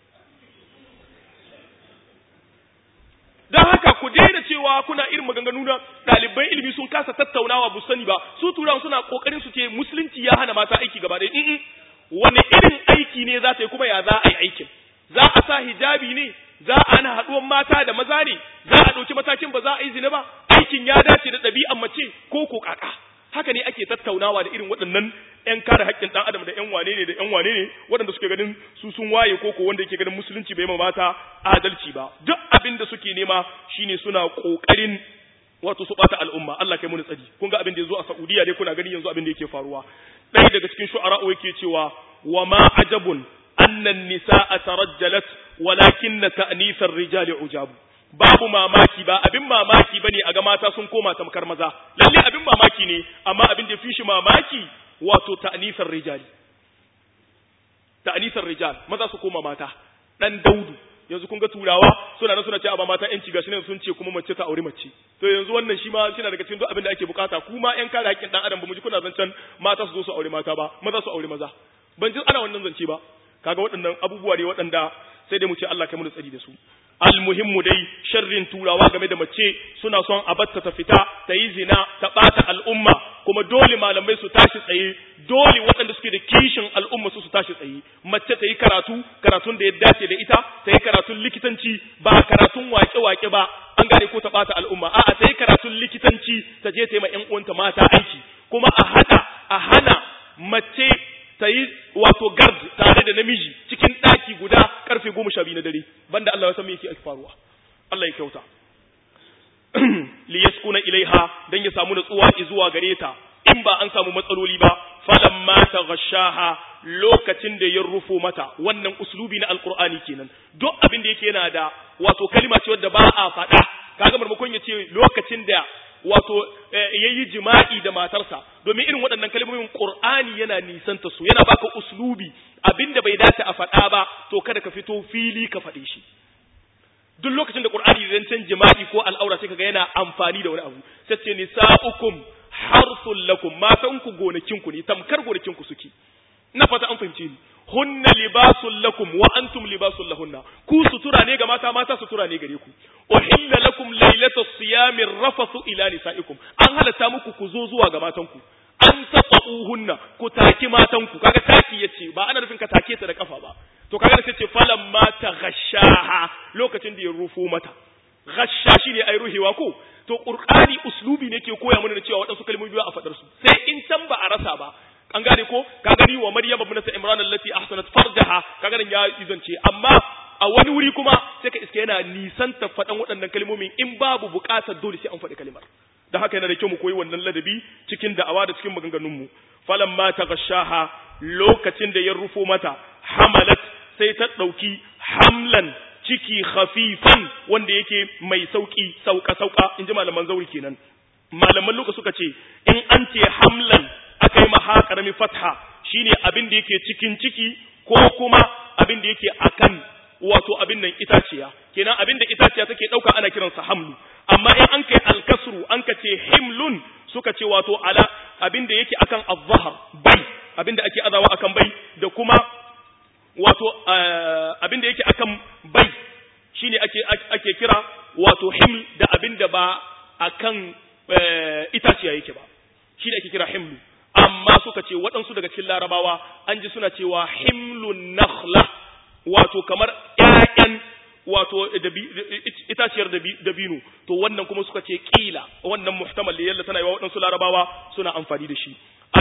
don haka ku daina cewa kuna irin maganganu na ɗaliban ilimi sun kasa tattaunawa bu sani ba su turawan suna kokarin su ce musulunci ya hana mata aiki gaba ɗaya wani irin aiki ne za ta yi kuma ya za a yi aikin za a sa hijabi ne za a hana haɗuwan mata da maza ne za a ɗauki matakin ba za a yi zina ba aikin ya dace da ɗabi'an mace ko ko kaka haka ne ake tattaunawa da irin waɗannan ƴan kare haƙƙin ɗan adam da ƴan wane ne da ƴan wane ne waɗanda suke ganin su sun waye ko ko wanda yake ganin musulunci bai ma mata adalci ba duk abin da suke nema shine suna ƙoƙarin wato su ɓata al'umma Allah kai muni tsari kun ga abin da ya zo a Saudiya dai kuna gani yanzu abin da yake faruwa ɗaya daga cikin shu'ara'u yake cewa wa ma ajabun annan nisa'a tarajjalat walakinna ta'nisar rijali ujabu babu mamaki ba abin mamaki bane a ga mata sun koma tamkar maza lalle abin mamaki ne amma abin da fi shi mamaki wato ta'nisar rijali ta'nisar rijal maza su koma mata dan daudu yanzu kun ga turawa suna nan suna ce ba mata yanci gashi ne sun ce kuma mace ta aure mace to yanzu wannan shi ma shi daga cikin duk abin da ake bukata kuma yan kare haƙƙin dan adam ba mu ji kuna zancen mata su zo su aure mata ba maza su aure maza ban ji ana wannan zance ba kaga waɗannan abubuwa ne waɗanda sai dai mu ce Allah kai mu tsari da su almuhimmu dai sharrin turawa game da mace suna son a batta ta fita ta yi zina ta ɓata al'umma kuma dole malamai su tashi tsaye dole waɗanda suke da kishin al'umma su su tashi tsaye mace ta yi karatu karatun da ya dace da ita ta yi karatun likitanci ba karatun wake-wake ba an gane ko ta ɓata al'umma a'a ta yi karatun likitanci ta je ta yi ma ƴan uwanta mata aiki kuma a haɗa a hana mace ta yi wato gard tare da namiji cikin ɗaki guda karfe goma sha biyu na dare banda Allah ya san me yake faruwa Allah ya kyauta li yaskuna ilaiha dan ya samu natsuwa zuwa gare ta in ba an samu matsaloli ba falamma taghashaha lokacin da ya rufo mata wannan uslubi na alqur'ani kenan duk abin da yake yana da wato kalma ce wadda ba a faɗa kaga marmakon ya ce lokacin da wato yayi jima'i da matarsa domin irin waɗannan kalmomin Qur'ani yana nisanta su yana baka uslubi abinda bai dace a faɗa ba to kada ka fito fili ka faɗe shi duk lokacin da Qur'ani zan can jima'i ko al'aura sai kaga yana amfani da wani abu sai ce nisa'ukum harsul lakum matan ku gonakin ku ne tamkar gonakin ku suke ina fata an fahimce ni hunna libasul lakum wa antum libasul lahunna ku sutura ne ga mata mata sutura ne gare ku uhilla lakum laylatus siyamir rafathu ila nisaikum an halatta muku ku zo zuwa ga matan ku an tata'uhunna ku taki matan ku kaga taki yace ba ana nufin ka take ta da kafa ba to kaga da ce falan ma ta ghashaha lokacin da ya rufo mata ghasha shine ai ruhewa ko to qur'ani uslubi ne ke koya mana da cewa waɗansu kalmomi ba a fadar su sai in can ba a rasa ba an gane ko ka gani wa maryam ibn imran allati ahsanat farjaha ka ganin ya izance amma a wani wuri kuma sai ka iska yana nisan ta faɗan waɗannan kalmomin in babu buƙatar dole sai an faɗi kalmar da haka yana da kyau mu koyi wannan ladabi cikin da'awa da cikin maganganun mu falamma taghashaha lokacin da ya rufo mata hamalat sai ta ɗauki hamlan ciki khafifan wanda yake mai sauki sauka sauka in ji malaman zauri kenan malaman luka suka ce in an ce hamlan aka yi maha karami fatha shine abin da yake cikin ciki ko kuma abin da yake akan wato abin nan itaciya kenan abin da itaciya take dauka ana kiransa hamlu amma in an kai alkasru an ka ce himlun suka ce wato ala abin da yake akan az-zahr bai abin da ake azawa akan bai da kuma wato abin da yake akan bai shine ake ake kira wato himl da abin da ba akan itaciya yake ba shine ake kira himlu amma suka ce waɗansu daga cikin larabawa an ji suna cewa himlun nakhla wato kamar ƴaƴan wato itaciyar dabino to wannan kuma suka ce kila wannan muhtamal da yalla tana yi wa waɗansu larabawa suna amfani da shi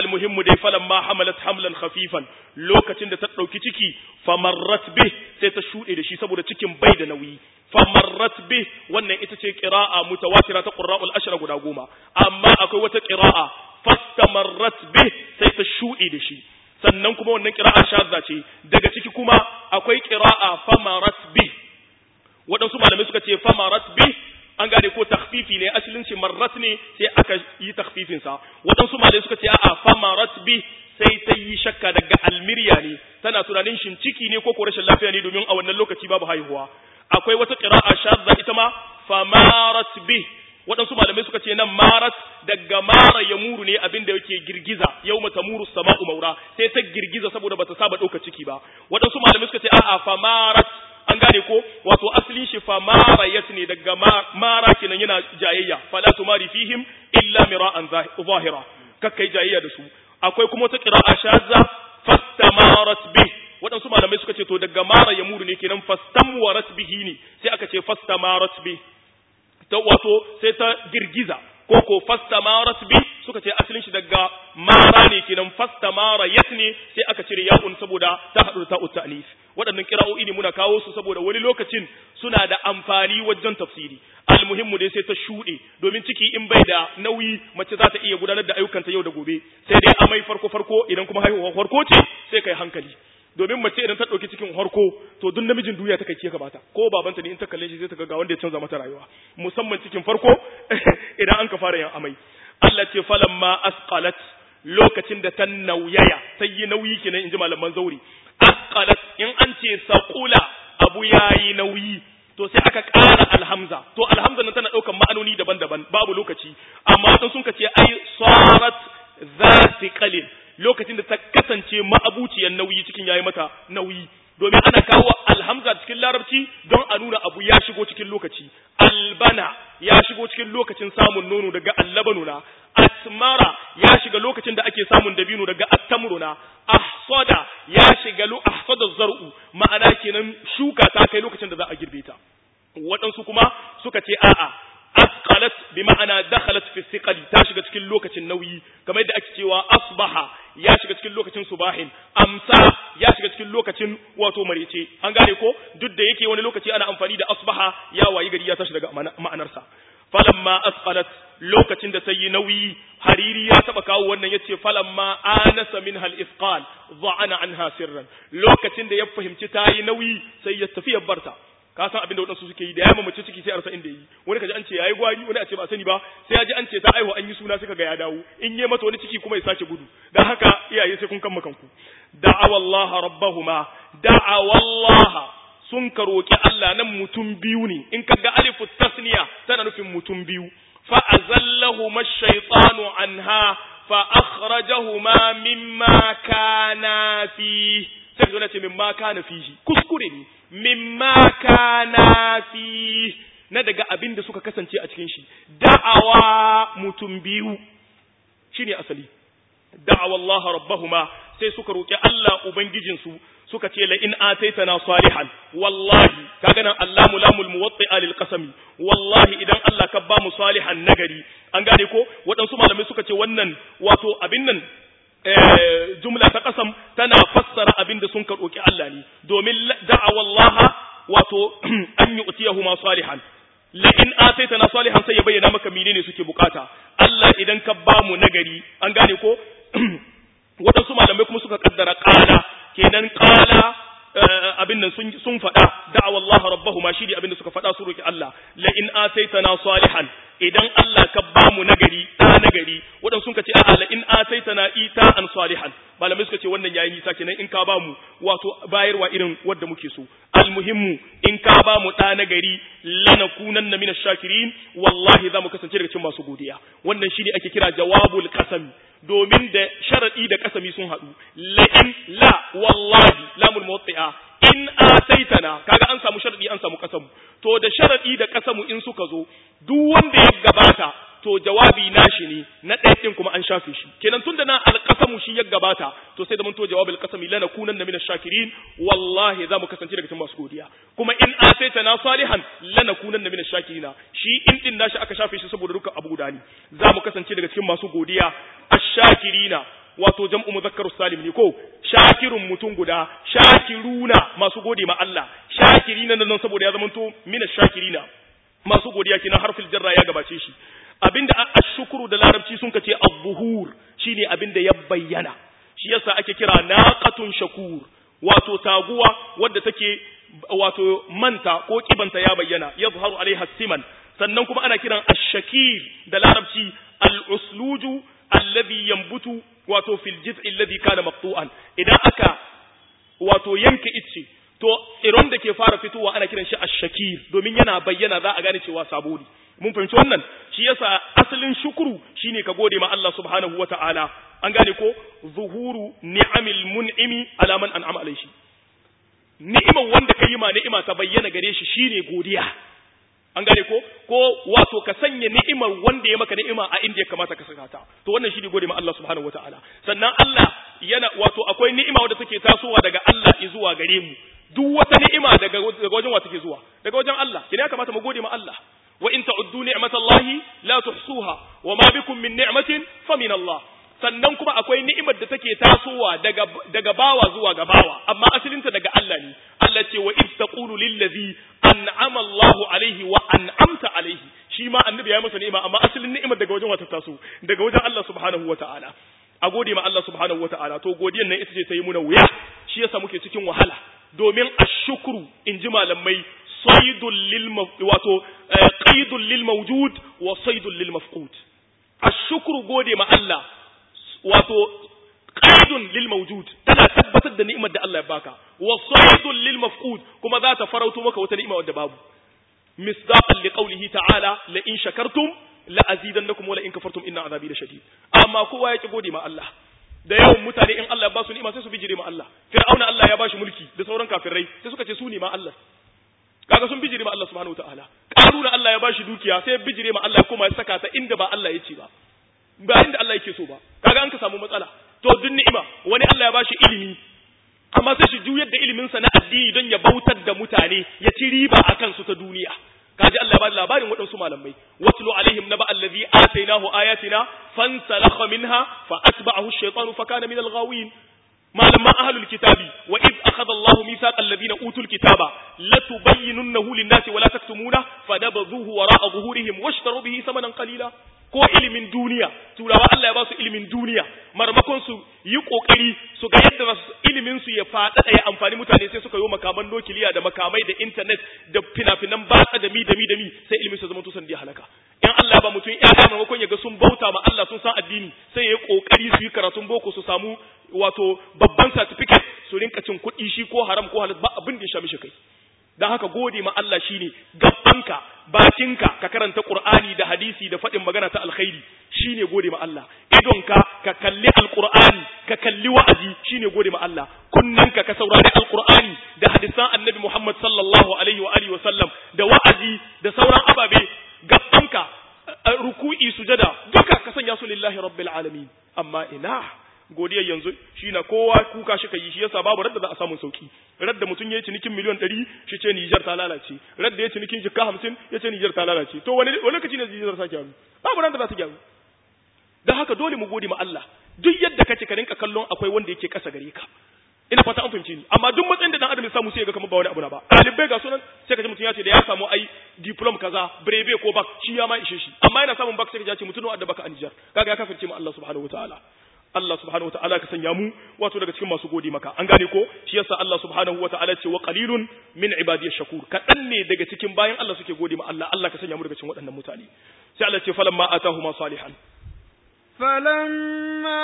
almuhimmu dai falan ma hamalat hamlan khafifan lokacin da ta dauki ciki famarrat bih sai ta shude da shi saboda cikin bai da nauyi famarrat bih wannan ita ce qira'a mutawatira ta qurra'ul ashra guda goma amma akwai wata qira'a fastamarrat bih sai ta shude da shi sannan kuma wannan qira'a shadda ce daga ciki kuma akwai qira'a famarat bih waɗansu malamai suka ce famarat bih an gane ko takhfifi ne asalin shi marrat ne sai aka yi takhfifin sa waɗansu malamai suka ce a'a famarat bi sai ta yi shakka daga almirya ne tana tunanin shin ciki ne ko ko rashin lafiya ne domin a wannan lokaci babu haihuwa akwai wata qira'a shadda ita ma famarat bi waɗansu malamai suka ce nan marat daga mara ya muru ne abin da yake girgiza yau mata muru sama'u maura sai ta girgiza saboda bata saba ɗauka ciki ba waɗansu malamai suka ce a'a famarat an gane ko wato asalin shi fa marayat ne daga mara kenan yana jayayya fala tumari fihim illa mira'an zahira kakkai jayayya da su akwai kuma wata qira'a shazza fastamarat bi waɗansu malamai suka ce to daga mara ya muru ne kenan fastamwarat bihi ne sai aka ce fastamarat bi ta wato sai ta girgiza ko ko fastamarat bi suka ce asalin shi daga mara ne kenan fastamara yat ne sai aka cire ya'un saboda ta haɗu ta ta'anis waɗannan kira'o'i ne muna kawo su saboda wani lokacin suna da amfani wajen tafsiri almuhimmu dai sai ta shuɗe domin ciki in bai da nauyi mace za ta iya gudanar da ayyukanta yau da gobe sai dai amai farko farko idan kuma haihuwa farko ce sai kai hankali domin mace idan ta ɗauki cikin harko to duk namijin duniya ta kai ke kamata ko babanta ne in ta kalle shi sai ta ga wanda ya canza mata rayuwa musamman cikin farko idan an ka fara yin amai Allah ce falamma asqalat lokacin da ta nauyaya ta yi nauyi kenan inji malaman zauri asqalat in an ce saqula abu yayi nauyi to sai aka ƙara alhamza to alhamza nan tana ɗaukar ma'anoni daban-daban babu lokaci amma dan sun ka ce ai sarat zati qalil lokacin da ta kasance ma'abuciyar nauyi cikin yayi mata nauyi domin ana kawo alhamza cikin larabci don a nuna abu ya shigo cikin lokaci albana ya shigo cikin lokacin samun nono daga allabanuna asmara ya shiga lokacin da ake samun dabino daga attamruna ahsada ya shiga lo ahsada zar'u ma'ana kenan shuka ta kai lokacin da za a girbe ta waɗansu kuma suka ce a'a asqalat bi ma'ana dakhalat fi thiqali ta shiga cikin lokacin nauyi kamar yadda ake cewa asbaha ya shiga cikin lokacin subahin amsa ya shiga cikin lokacin wato marece an gane ko duk da yake wani lokaci ana amfani da asbaha ya wayi gari ya tashi daga ma'anarsa falamma asqalat lokacin da ta yi nauyi hariri ya taba kawo wannan yace falamma anasa minha al-isqal dha'ana anha sirran lokacin da ya fahimci ta yi nauyi sai ya tafi ya barta ka san abin da waɗansu suke yi da ya mace ciki sai a rasa inda yi wani kaji an ce yayi gwari wani a ce ba sani ba sai ya ji an ce ta aihu an yi suna suka ga ya dawo in yi mata wani ciki kuma ya sake gudu dan haka iyaye sai kun kan kanku da'awa Allah rabbahuma da'awa Allah sun ka roki Allah nan mutum biyu ne in kaga alifu tasniya tana nufin mutum biyu fa azallahuma ash-shaytanu anha fa akhrajahuma mimma kana fi sai ka ce mimma kana fihi kuskure ne mimma kana fi na daga abin da suka kasance a cikin shi da'awa mutum biyu shine asali da'awa Allah rabbahuma sai suka roki Allah ubangijinsu suka ce la in ataitana salihan wallahi kaga nan Allahu lamul muwatti'a lil qasami wallahi idan Allah ka ba mu salihan nagari an gane ko waɗansu malamai suka ce wannan wato abin nan jumla ta kasam tana fassara abin da sun roki Allah ne domin da'awa Allah wato an yi utiyahu ma salihan la in ataitana salihan sai ya bayyana maka menene suke bukata Allah idan ka ba mu nagari an gane ko waɗansu malamai kuma suka kaddara qala kenan qala abin nan sun sun faɗa da'awa Allah rabbahuma shi ne abin da suka faɗa su roki Allah la in ataitana salihan idan Allah ka ba mu nagari da nagari waɗansu sun ce a'a la in ataitana ita an salihan malamai suka ce wannan yayi nisa kenan in ka ba mu wato bayarwa irin wanda muke so almuhimmu in ka ba mu da nagari lanakunanna minash shakirin wallahi za mu kasance daga cikin masu godiya wannan shine ake kira jawabul qasam domin da sharadi da kasami sun haɗu la in la wallahi lamul muwatti'a in ataitana kaga an samu sharadi an samu kasamu to da sharadi da kasamu in suka zo duk wanda ya gabata to jawabi nashi ne na ɗaya ɗin kuma an shafe shi kenan tunda na alƙasamu shi ya gabata to sai da mun to jawabul qasami lana kunan na minash shakirin wallahi za mu kasance daga cikin masu godiya kuma in ataita na salihan lana kunan na minash shakirina shi in din nashi aka shafe shi saboda dukkan abu guda ne za mu kasance daga cikin masu godiya ash-shakirina wato jam'u mudhakkarus salim ne ko shakirun mutum guda shakiruna masu gode ma Allah shakirina nan saboda ya zamanto mina shakirina masu godiya kenan harfin jarra ya gabace shi abinda ashukuru da larabci sun kace az-zuhur shine abinda ya bayyana shi yasa ake kira naqatun shakur wato taguwa wadda take wato manta ko kibanta ya bayyana yazharu alaiha siman sannan kuma ana kiran ash-shakir da larabci al-usluju alladhi yanbutu wato fil jiz'i alladhi kana maqtu'an idan aka wato yanke icce to iron da ke fara fitowa ana kiran shi ash-shakir domin yana bayyana za a gane cewa sabo ne mun fahimci wannan shi yasa asalin shukuru shine ka gode ma Allah subhanahu wata'ala an gane ko zuhuru ni'amil mun'imi ala man an'ama alaihi ni'imar wanda ka yi ma ni'ima ta bayyana gare shi shine godiya an gane ko ko wato ka sanya ni'imar wanda ya maka ni'ima a inda ya kamata ka saka ta to wannan shine gode ma Allah subhanahu wataala sannan Allah yana wato akwai ni'ima wadda take tasowa daga Allah zuwa gare mu duk wata ni'ima daga daga wajen wa take zuwa daga wajen Allah kina ya kamata mu gode ma Allah wa in ta'uddu ni'matallahi la tuhsuha wa ma bikum min ni'matin fa min Allah sannan kuma akwai ni'imar da take tasowa daga daga bawa zuwa ga bawa amma asalinta daga Allah ne Allah ce wa id taqulu lil ladhi an'ama Allahu alaihi wa an'amta alaihi shi ma annabi ya masa ni'ima amma asalin ni'imar daga wajen wata taso daga wajen Allah subhanahu wata'ala a gode ma Allah subhanahu wata'ala to godiyan nan ita ce ta yi muna wuya shi yasa muke cikin wahala domin ashukru in ji malamai saidul lil wato qaidul lil mawjud wa saidul lil mafqud ashukru gode ma Allah wato qaidun lil mawjud tana tabbatar da ni'imar da Allah ya baka wa saidun lil mafqud kuma za ta farauto maka wata ni'ima wadda babu misdaqan li qawlihi ta'ala la in shakartum la azidannakum wa la in kafartum inna azabi lashadid amma kowa ya ki gode ma Allah da yawan mutane in Allah ya ba su ni'ima sai su bijire ma Allah fir'auna Allah ya ba shi mulki da sauran kafirai sai suka ce su ne ma Allah kaga sun bijire ma Allah subhanahu wataala karuna Allah ya ba shi dukiya sai bijire ma Allah kuma ya saka ta inda ba Allah ya ce ba ba inda Allah yake so ba kaga an ka samu matsala to duk ni'ima wani Allah ya bashi ilimi amma sai shi juyar da ilimin sa na addini don ya bautar da mutane ya ci riba akan su ta duniya kaji Allah ya bada labarin waɗansu malamai watlu alaihim naba allazi atainahu ayatina fansalakha minha fa atba'ahu ash-shaytanu fa kana min al-ghawin malaman ahlul kitabi wa id akhadha Allah mithaqal ladina utul kitaba latubayyinunnahu lin-nasi wa la taktumuna fadabadhuhu wara'a zuhurihim washtaru bihi thamanan qalila ko ilimin duniya turawa Allah ya ba su ilimin duniya marmakon su yi kokari su ga yadda za su ilimin su ya faɗaɗa ya amfani mutane sai suka yi makaman nukiliya da makamai da internet da fina-finan batsa da mi da mi da mi sai ilimin su zama tusan da halaka in Allah ba mutum ya ga marmakon ya ga sun bauta ma Allah sun san addini sai ya yi kokari su yi karatun boko su samu wato babban certificate su rinka cin kuɗi shi ko haram ko halal ba abin da ya sha mishi kai dan haka gode ma Allah shine gabanka bakinka ka karanta Qur'ani da hadisi da faɗin magana ta alkhairi shine gode ma Allah idonka ka kalli alqur'ani ka kalli wa'azi shine gode ma Allah kunnanka ka saurari alqur'ani da hadisan annabi Muhammad sallallahu alaihi wa alihi wa sallam da wa'azi da sauran ababe gabanka ruku'i sujada duka ka sanya su lillahi rabbil alamin amma ina godiyar yanzu shi na kowa kuka shi yi shi yasa babu radda za a samu sauki radda mutum ya yi cinikin miliyan ɗari shi ce Nijar ta lalace radda ya cinikin jikka hamsin ya ce Nijar ta lalace to wani lokaci ne Nijar ta gyaru babu radda za ta gyaru don haka dole mu gode ma Allah duk yadda kace ka rinka kallon akwai wanda yake kasa gare ka ina fata an fahimci ni amma duk matsayin da dan adam ya samu sai ya ga kamar ba wani abu na ba ɗalibai ga sunan sai ka ji mutum ya ce da ya samu ai diplom kaza breve ko bak shi ya ma ishe shi amma yana samun bak sai ka ji mutum da baka a Nijar kaga ya kafirce mu Allah subhanahu wataala Allah subhanahu wa ta'ala ka sanya mu wato daga cikin masu gode maka an gane ko shi yasa Allah subhanahu wa ta'ala ce wa qalilun min ibadiyash shakur kadan ne daga cikin bayan Allah suke gode ma Allah Allah ka sanya mu daga cikin waɗannan mutane sai Allah ce falamma atahuma salihan فلما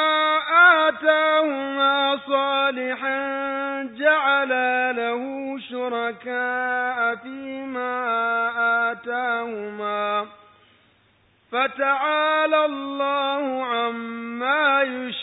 آتاهما صالحا جعل له شركاء فيما آتاهما فتعالى الله عما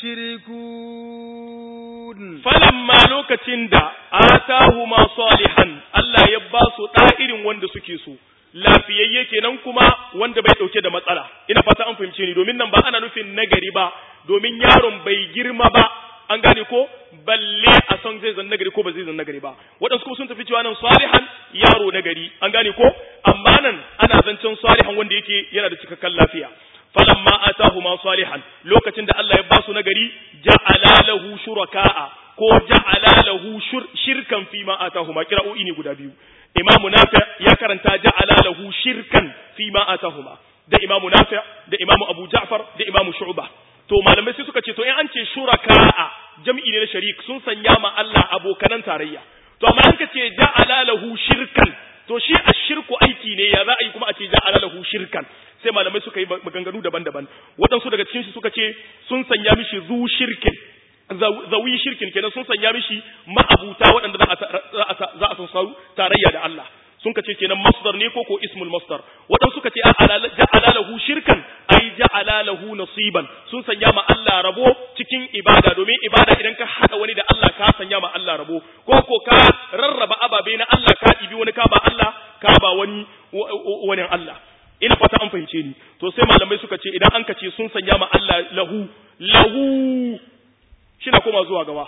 يشركون فلما لوكacin da atahuma salihan Allah ya ba su irin wanda suke so lafiyayye kenan kuma wanda bai dauke da matsala ina fata an fahimce ni domin nan ba ana nufin nagari ba domin yaron bai girma ba an gane ko balle a son zai zan nagari ko ba zai zan nagari ba waɗansu kuma sun tafi cewa nan salihan yaro nagari an gane ko amma nan ana zancen salihan wanda yake yana da cikakken lafiya falamma atahuma salihan lokacin da Allah ya ba su nagari ja'ala lahu shuraka'a ko ja'ala lahu shirkan fi ma atahuma kira'o'i ne guda biyu imamu nafi ya karanta ja'ala lahu shirkan fi ma atahuma da imamu nafi da imamu abu ja'far da imamu shu'ba to malamai sai suka ce to in an ce shuraka'a jam'i ne na sharik sun sanya ma Allah abokanan tarayya to amma an ka ce ja'ala lahu shirkan to shi ashirku aiki ne ya za a yi kuma a ce ja'ala lahu shirkan sai malamai suka yi maganganu daban-daban waɗansu daga cikin su suka ce sun sanya mishi zu shirkin zawi shirkin kenan sun sanya mishi ma'abuta waɗanda za a san tarayya da Allah sun ka ce kenan masdar ne ko ko ismul masdar waɗansu suka ce ja'ala lahu shirkan ai ja'ala lahu nasiban sun sanya ma Allah rabo cikin ibada domin ibada idan ka hada wani da Allah ka sanya ma Allah rabo ko ko ka rarraba ababe na Allah ka ibi wani ka ba Allah ka ba wani wani Allah ina fata an fahimce ni to sai malamai suka ce idan an ka ce sun sanya ma Allah lahu lahu shina koma zuwa gaba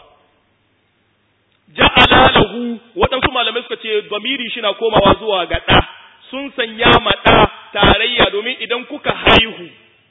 ja'ala lahu waɗansu malamai suka ce zamiri shina komawa zuwa ga ɗa sun sanya ma ɗa tarayya domin idan kuka haihu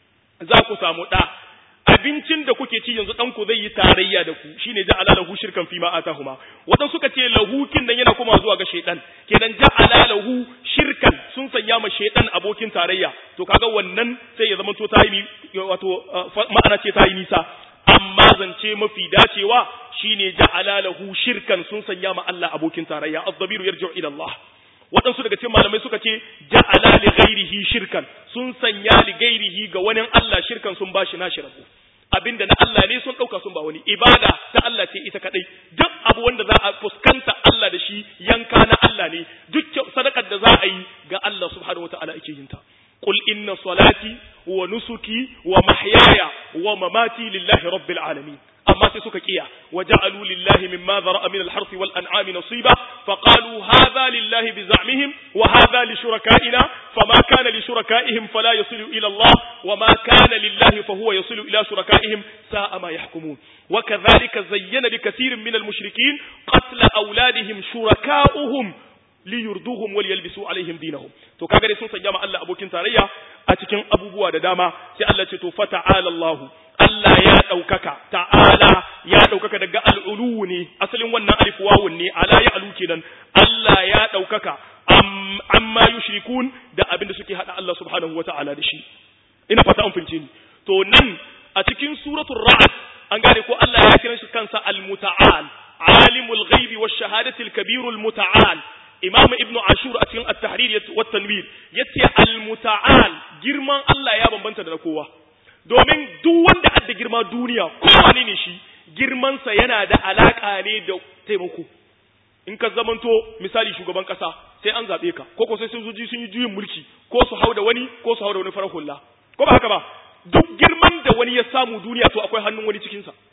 za ku samu ɗa abincin da kuke ci yanzu ɗanku zai yi tarayya da ku shine ja'ala lahu shirkan fi ma atahuma waɗansu suka ce lahu kin nan yana komawa zuwa ga shaiɗan kenan ja'ala lahu shirkan sun sanya ma shaiɗan abokin tarayya to kaga wannan sai ya zama to ta yi wato ma'ana ce ta yi nisa amma zance mafi dacewa shine ja'ala lahu shirkan sun sanya ma Allah abokin tarayya az-zabiru yarji'u ila Allah waɗansu daga cikin malamai suka ce ja'ala li ghairihi shirkan sun sanya li ghairihi ga wani Allah shirkan sun bashi nashi rabu abinda na Allah ne sun ɗauka sun ba wani ibada ta Allah ce ita kadai duk abu wanda za a fuskanta Allah da shi yanka na Allah ne duk sadakar da za a yi ga Allah subhanahu wataala ake yin ta قل إن صلاتي ونسكي ومحياي ومماتي لله رب العالمين أما تسك كيا وجعلوا لله مما ذرأ من الحرث والأنعام نصيبا فقالوا هذا لله بزعمهم وهذا لشركائنا فما كان لشركائهم فلا يصل إلى الله وما كان لله فهو يصل إلى شركائهم ساء ما يحكمون وكذلك زين لكثير من المشركين قتل أولادهم شركاؤهم liyurduhum wal yalbisu alaihim dinahum to kaga dai sun sanya ma Allah abokin tarayya a cikin abubuwa da dama sai Allah ce to fata'ala Allah Allah ya daukaka ta'ala ya daukaka daga al'ulu ne asalin wannan alif wawun ne ala ya alu kenan Allah ya daukaka amma yushrikun da abin da suke hada Allah subhanahu wata'ala da shi ina fata an fince ni to nan a cikin suratul ra'd an gane ko Allah ya kira shi kansa al-muta'al alimul ghaibi wash shahadati al-kabirul muta'al imam ibnu ashur a cikin at-tahrir wa tanwir yace al-muta'al girman Allah ya bambanta da na kowa domin duk wanda adda girma duniya kowane ne shi girman sa yana da alaka ne da taimako in ka zamanto misali shugaban kasa sai an zabe ka ko ko sai sojoji sun yi juyin mulki ko su hau da wani ko su hau da wani farar hula ko ba haka ba duk girman da wani ya samu duniya to akwai hannun wani cikin sa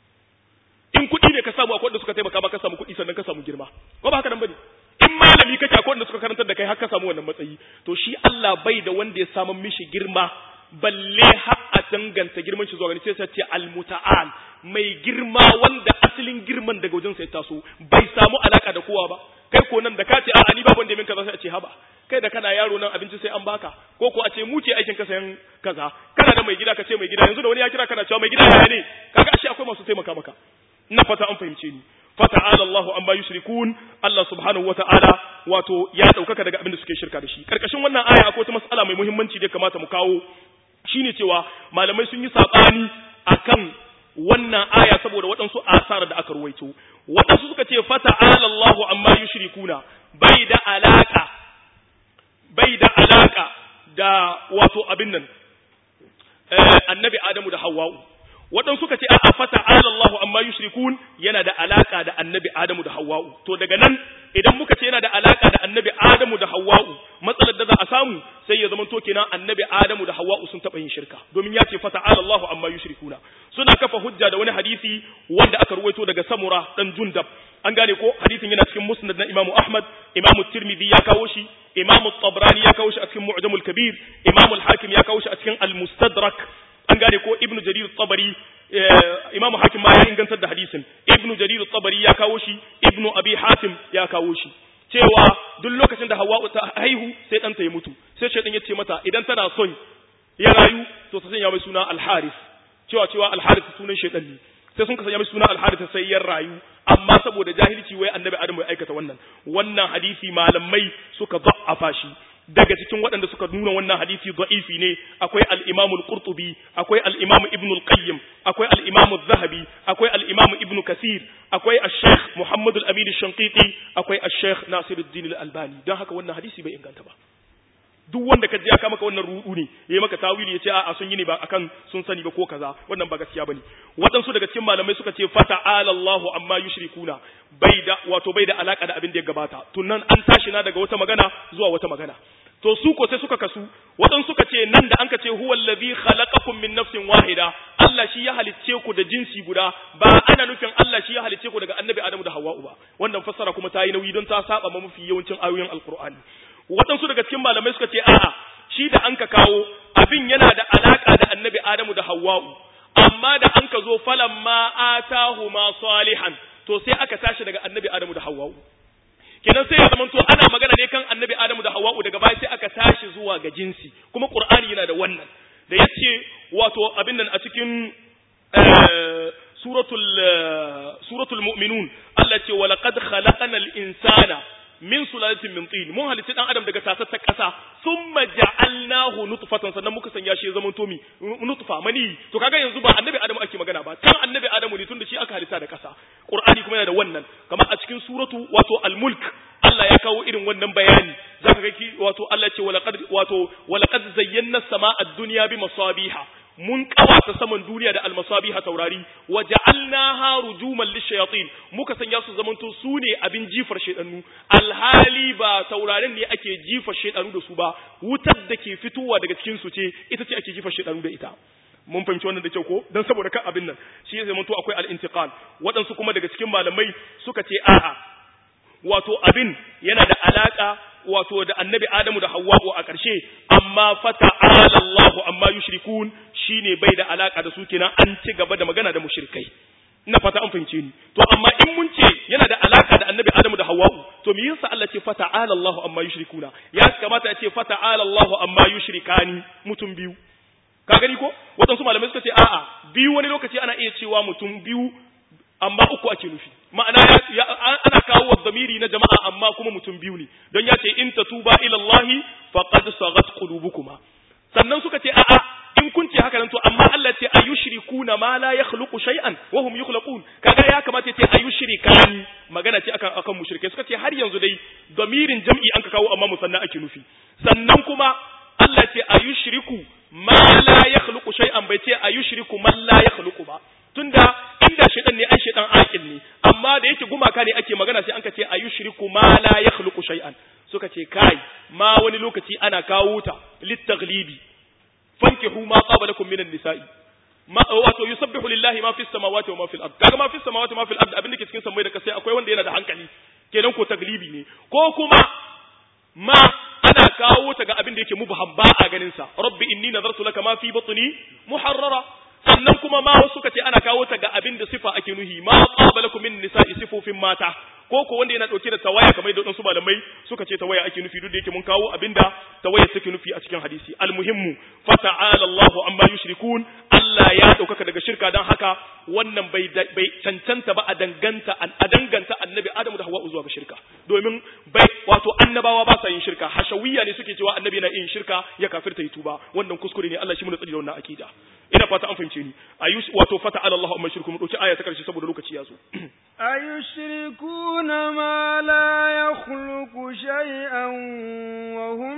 in kuɗi ne ka samu akwai wanda suka taimaka ba ka samu kuɗi sannan ka samu girma ko ba haka nan bane in malami kake akwai wanda suka karantar da kai har ka samu wannan matsayi to shi Allah bai da wanda ya samu mishi girma balle har a danganta girman shi zuwa gani sai ce almuta'al mai girma wanda asalin girman daga wajen sai taso bai samu alaka da kowa ba kai ko nan da ka ce a'a ni babu wanda min kaza sai a ce haba kai da kana yaro nan abinci sai an baka ko ko a ce mu ce aikin ka sayan kaza kana da mai gida ka ce mai gida yanzu da wani ya kira kana cewa mai gida yaya ne kaga ashe akwai masu taimaka maka ina fata an fahimce ni fata'ala Allah amma yushrikun Allah subhanahu wata'ala wato ya daukaka daga abin da suke shirka da shi karkashin wannan aya akwai wata mas'ala mai muhimmanci da kamata mu kawo shine cewa malamai sun yi sabani akan wannan aya saboda waɗansu asar da aka ruwaito waɗansu suka ce fata'ala Allah amma yushrikuna bai da alaka bai da alaka da wato abin nan annabi Adamu da Hawwa'u waɗansu suka ce a'a fata Allahu amma yushrikun yana da alaka da annabi Adamu da Hawwa'u to daga nan idan muka ce yana da alaka da annabi Adamu da Hawwa'u matsalar da za a samu sai ya zama to kenan annabi Adamu da Hawwa'u sun taɓa yin shirka domin ya ce fata Allahu amma yushrikuna suna kafa hujja da wani hadisi wanda aka ruwaito daga Samura dan Jundab an gane ko hadisin yana cikin Musnad na Imam Ahmad Imam Tirmidhi ya kawo shi Imam Tabrani ya kawo shi a cikin Mu'jamul Kabir Imam Al-Hakim ya kawo shi a cikin Al-Mustadrak an gane ko ibnu jarir tabari imamu hakim ma ya ingantar da hadisin ibnu jarir tabari ya kawo shi ibnu abi hatim ya kawo shi cewa duk lokacin da hawa'u ta haihu sai ɗanta ya mutu sai shaitan ya ce mata idan tana son ya rayu to sai sanya mai suna al-harith cewa cewa al-harith sunan shaytan ne sai sun sanya mai suna al-harith sai ya rayu amma saboda jahilci wai annabi adamu ya aikata wannan wannan hadisi malamai suka da'afa shi daga cikin waɗanda suka nuna wannan hadisi da'ifi ne akwai al-Imam al-Qurtubi akwai al-Imam Ibn al-Qayyim akwai al-Imam az-Zahabi akwai al-Imam Ibn Kathir akwai al-Sheikh Muhammad al-Amin al-Shanqiti akwai al-Sheikh Nasiruddin al-Albani dan haka wannan hadisi bai inganta ba duk wanda ka je aka maka wannan rudu ne yayi maka tawili yace a'a sun yi ne ba akan sun sani ba ko kaza wannan ba gaskiya bane waɗansu daga cikin malamai suka ce fata'ala Allahu amma yushrikuna bai da wato bai da alaka da abin da ya gabata tunan an tashi na daga wata magana zuwa wata magana to su ko sai suka kasu waɗansu suka ce nan da anka ce huwa allazi khalaqakum min nafsin wahida Allah shi ya halicce ku da jinsi guda ba ana nufin Allah shi ya halicce ku daga annabi Adamu da Hawwa'u ba wannan fassara kuma ta yi nauyi don ta saba ma mafi yawancin ayoyin Alqur'ani waɗansu daga cikin malamai suka ce a'a shi da an ka kawo abin yana da alaka da annabi Adamu da Hawwa'u amma da an ka zo falan ma atahuma salihan to sai aka tashi daga annabi Adamu da Hawwa'u kenan sai ya zama to ana magana ne kan annabi Adamu da Hawwa'u daga baya sai aka tashi zuwa ga jinsi kuma Qur'ani yana da wannan da yace wato abin nan a cikin suratul suratul mu'minun Allah ce wa laqad khalaqnal insana min sulalatin min tin mun halitta dan adam daga tasar ta kasa thumma ja'alnahu nutfatan sannan muka sanya shi ya zama to mi nutfa mani to kaga yanzu ba annabi adamu ake magana ba kan annabi adamu ne tunda shi aka halitta da kasa qur'ani kuma yana da wannan kamar a cikin suratu wato al-mulk Allah ya kawo irin wannan bayani zaka ga ki wato Allah ce walaqad wato walaqad zayyana samaa ad-dunya bi masabiha mun kawata saman duniya da almasabiha taurari wa ja'alnaha rujuman lishayatin muka sanya su zamanto su ne abin jifar shedanu alhali ba taurarin ne ake jifar shedanu da su ba wutar da ke fitowa daga cikin su ce ita ce ake jifar shedanu da ita mun fahimci wannan da kyau ko dan saboda kan abin nan shi ya zamanto akwai al-intiqal waɗansu kuma daga cikin malamai suka ce a'a wato abin yana da alaka wato da annabi Adamu da Hawwa'u a ƙarshe amma fata'ala Allahu amma yushrikun shine bai da alaka da su kenan an ci gaba da magana da mushrikai ina fata an fahimce ni to amma in mun ce yana da alaka da annabi Adamu da Hawwa'u to me yasa Allah ce fata'ala Allahu amma yushrikuna ya kamata ya ce fata'ala Allahu amma yushrikani mutum biyu ka gani ko waɗansu malamai suka ce a'a biyu wani lokaci ana iya cewa mutum biyu amma uku ake nufi ma'ana ya, ana kawo wa zamiri na jama'a amma kuma mutum biyu ne don ya ce in tatuba ila Allah faqad sagat qulubukuma sannan suka ce a'a in kun ce haka nan to amma Allah ce ayushrikuna ma la yakhluqu shay'an wa hum yukhlaqun kaga ya kamata ya ce ayushrikani magana ce akan akan mushrike suka ce har yanzu dai zamirin jam'i an ka kawo amma musanna ake nufi sannan kuma Allah ce ayushriku ma la yakhluqu shay'an bai ce ayushriku man la yakhluqu ba tunda inda shaitan ne ai shaitan aqil ne amma da yake gumaka ne ake magana sai an ka ce ayushriku ma la yakhluqu shay'an suka ce kai ma wani lokaci ana kawo ta litaghlibi fankihu ma qaba lakum minan nisa'i ma wato yusabbihu lillahi ma fis samawati wa ma fil ard kaga ma fis samawati wa ma fil ard abin da ke cikin samai da kasai akwai wanda yana da hankali kenan ko taglibi ne ko kuma ma ana kawo ta ga abin da yake mubham ba a ganin sa rabbi inni nazartu laka ma fi batni muharrara sannan kuma ma wasu suka ce ana kawo ta ga abin da sifa ake nuhi ma qabalakum min nisa'i sifofin mata ko ko wanda yana dauke da tawaya kamar da wasu malamai suka ce tawaya ake nufi duk da yake mun kawo abinda tawaya take nufi a cikin hadisi almuhimmu fata'ala Allahu amma yushrikun Allah ya daukaka daga shirka dan haka wannan bai bai cancanta ba a danganta a danganta annabi Adamu da Hawwa zuwa ga shirka domin bai wato annabawa ba sa yin shirka hashawiyya ne suke cewa annabi na yin shirka ya kafirta yi tuba wannan kuskure ne Allah shi mu tsari da wannan akida ina fata an fahimce ni ayush wato fata'ala Allahu amma yushrikun mu dauki aya ta karshe saboda lokaci ya zo أيشركون ما لا يخلق شيئا وهم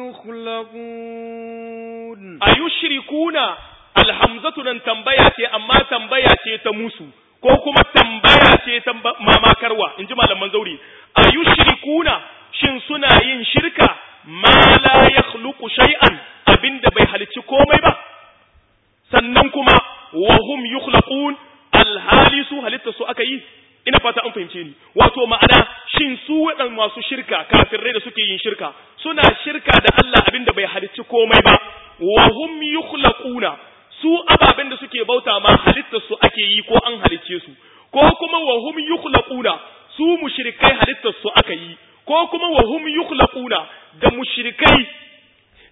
يخلقون أيشركون الحمزة nan tambaya ce amma tambaya ce ta musu ko kuma tambaya ce ta mamakarwa in ji malaman zauri ayushrikuna shin suna yin shirka ma la yakhluqu shay'an abinda bai halicci komai ba sannan kuma wa hum yukhlaqun alhali su halitta su aka yi ina fata an fahimce ni wato ma'ana shin su waɗan masu shirka kafirai da suke yin shirka suna shirka da Allah abinda bai halicci komai ba wa hum yukhlaquna su ababen da suke bauta ma halittar su ake yi ko an halicce su ko kuma wa hum yukhlaquna su mushrikai halittar su aka yi ko kuma wa hum yukhlaquna da mushrikai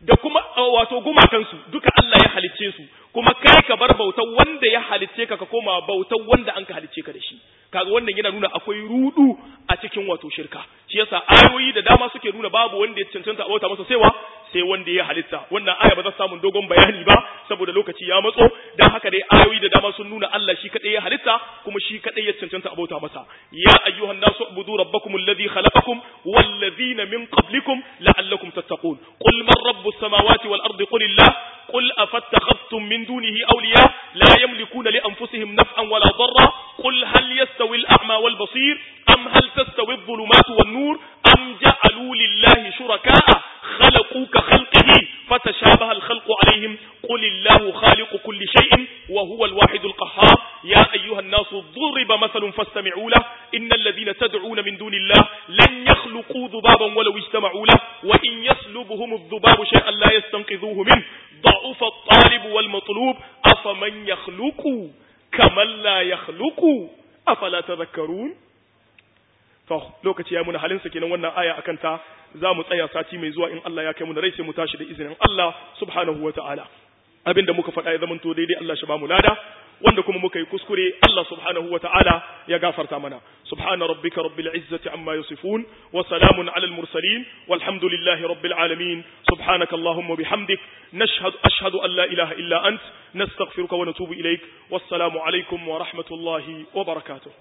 da kuma wato gumakansu duka Allah ya halicce su kuma kai ka bar bautar wanda ya halicce ka ka koma bautar wanda an ka halicce ka da shi kaga wannan yana nuna akwai rudu a cikin wato shirka shi yasa ayoyi da dama suke nuna babu wanda ya cancanta a bauta masa saiwa sai wanda ya halitta wannan aya ba za samu dogon bayani ba saboda lokaci ya matso dan haka dai ayoyi da dama sun nuna Allah shi kadai ya halitta kuma shi kadai ya cancanta a bauta masa ya ayyuhan nasu ubudu rabbakum alladhi khalaqakum wallazina min qablikum la'allakum tattaqun qul man rabbus samawati wal ardi qul illah قل أفاتخذتم من دونه أولياء لا يملكون لأنفسهم نفعا ولا ضرا قل هل يستوي الأعمى والبصير أم هل تستوي الظلمات والنور أم جعلوا لله شركاء خلقوا كخلقه فتشابه الخلق عليهم قل الله خالق كل شيء وهو الواحد القهار يا أيها الناس ضرب مثل فاستمعوا له إن الذين تدعون من دون الله لن يخلقوا ذبابا ولو اجتمعوا له وإن يسلبهم الذباب شيئا لا يستنقذوه منه ضعف الطالب والمطلوب أفمن يخلق كمن لا يخلق أفلا تذكرون to lokaci ya muna halin sa kenan wannan aya akan ta za mu tsaya sati mai zuwa in Allah ya kai mu da rai sai mu tashi da izinin Allah subhanahu wataala abinda muka faɗa ya zamanto daidai Allah shi ba mu lada wanda kuma muka yi kuskure Allah subhanahu wataala ya gafarta mana subhana rabbika rabbil izzati amma yasifun wa salamun alal mursalin walhamdulillahi rabbil alamin subhanaka allahumma bihamdik nashhadu ashhadu an la ilaha illa ant nastaghfiruka wa natubu ilaik wassalamu alaikum wa rahmatullahi wa barakatuh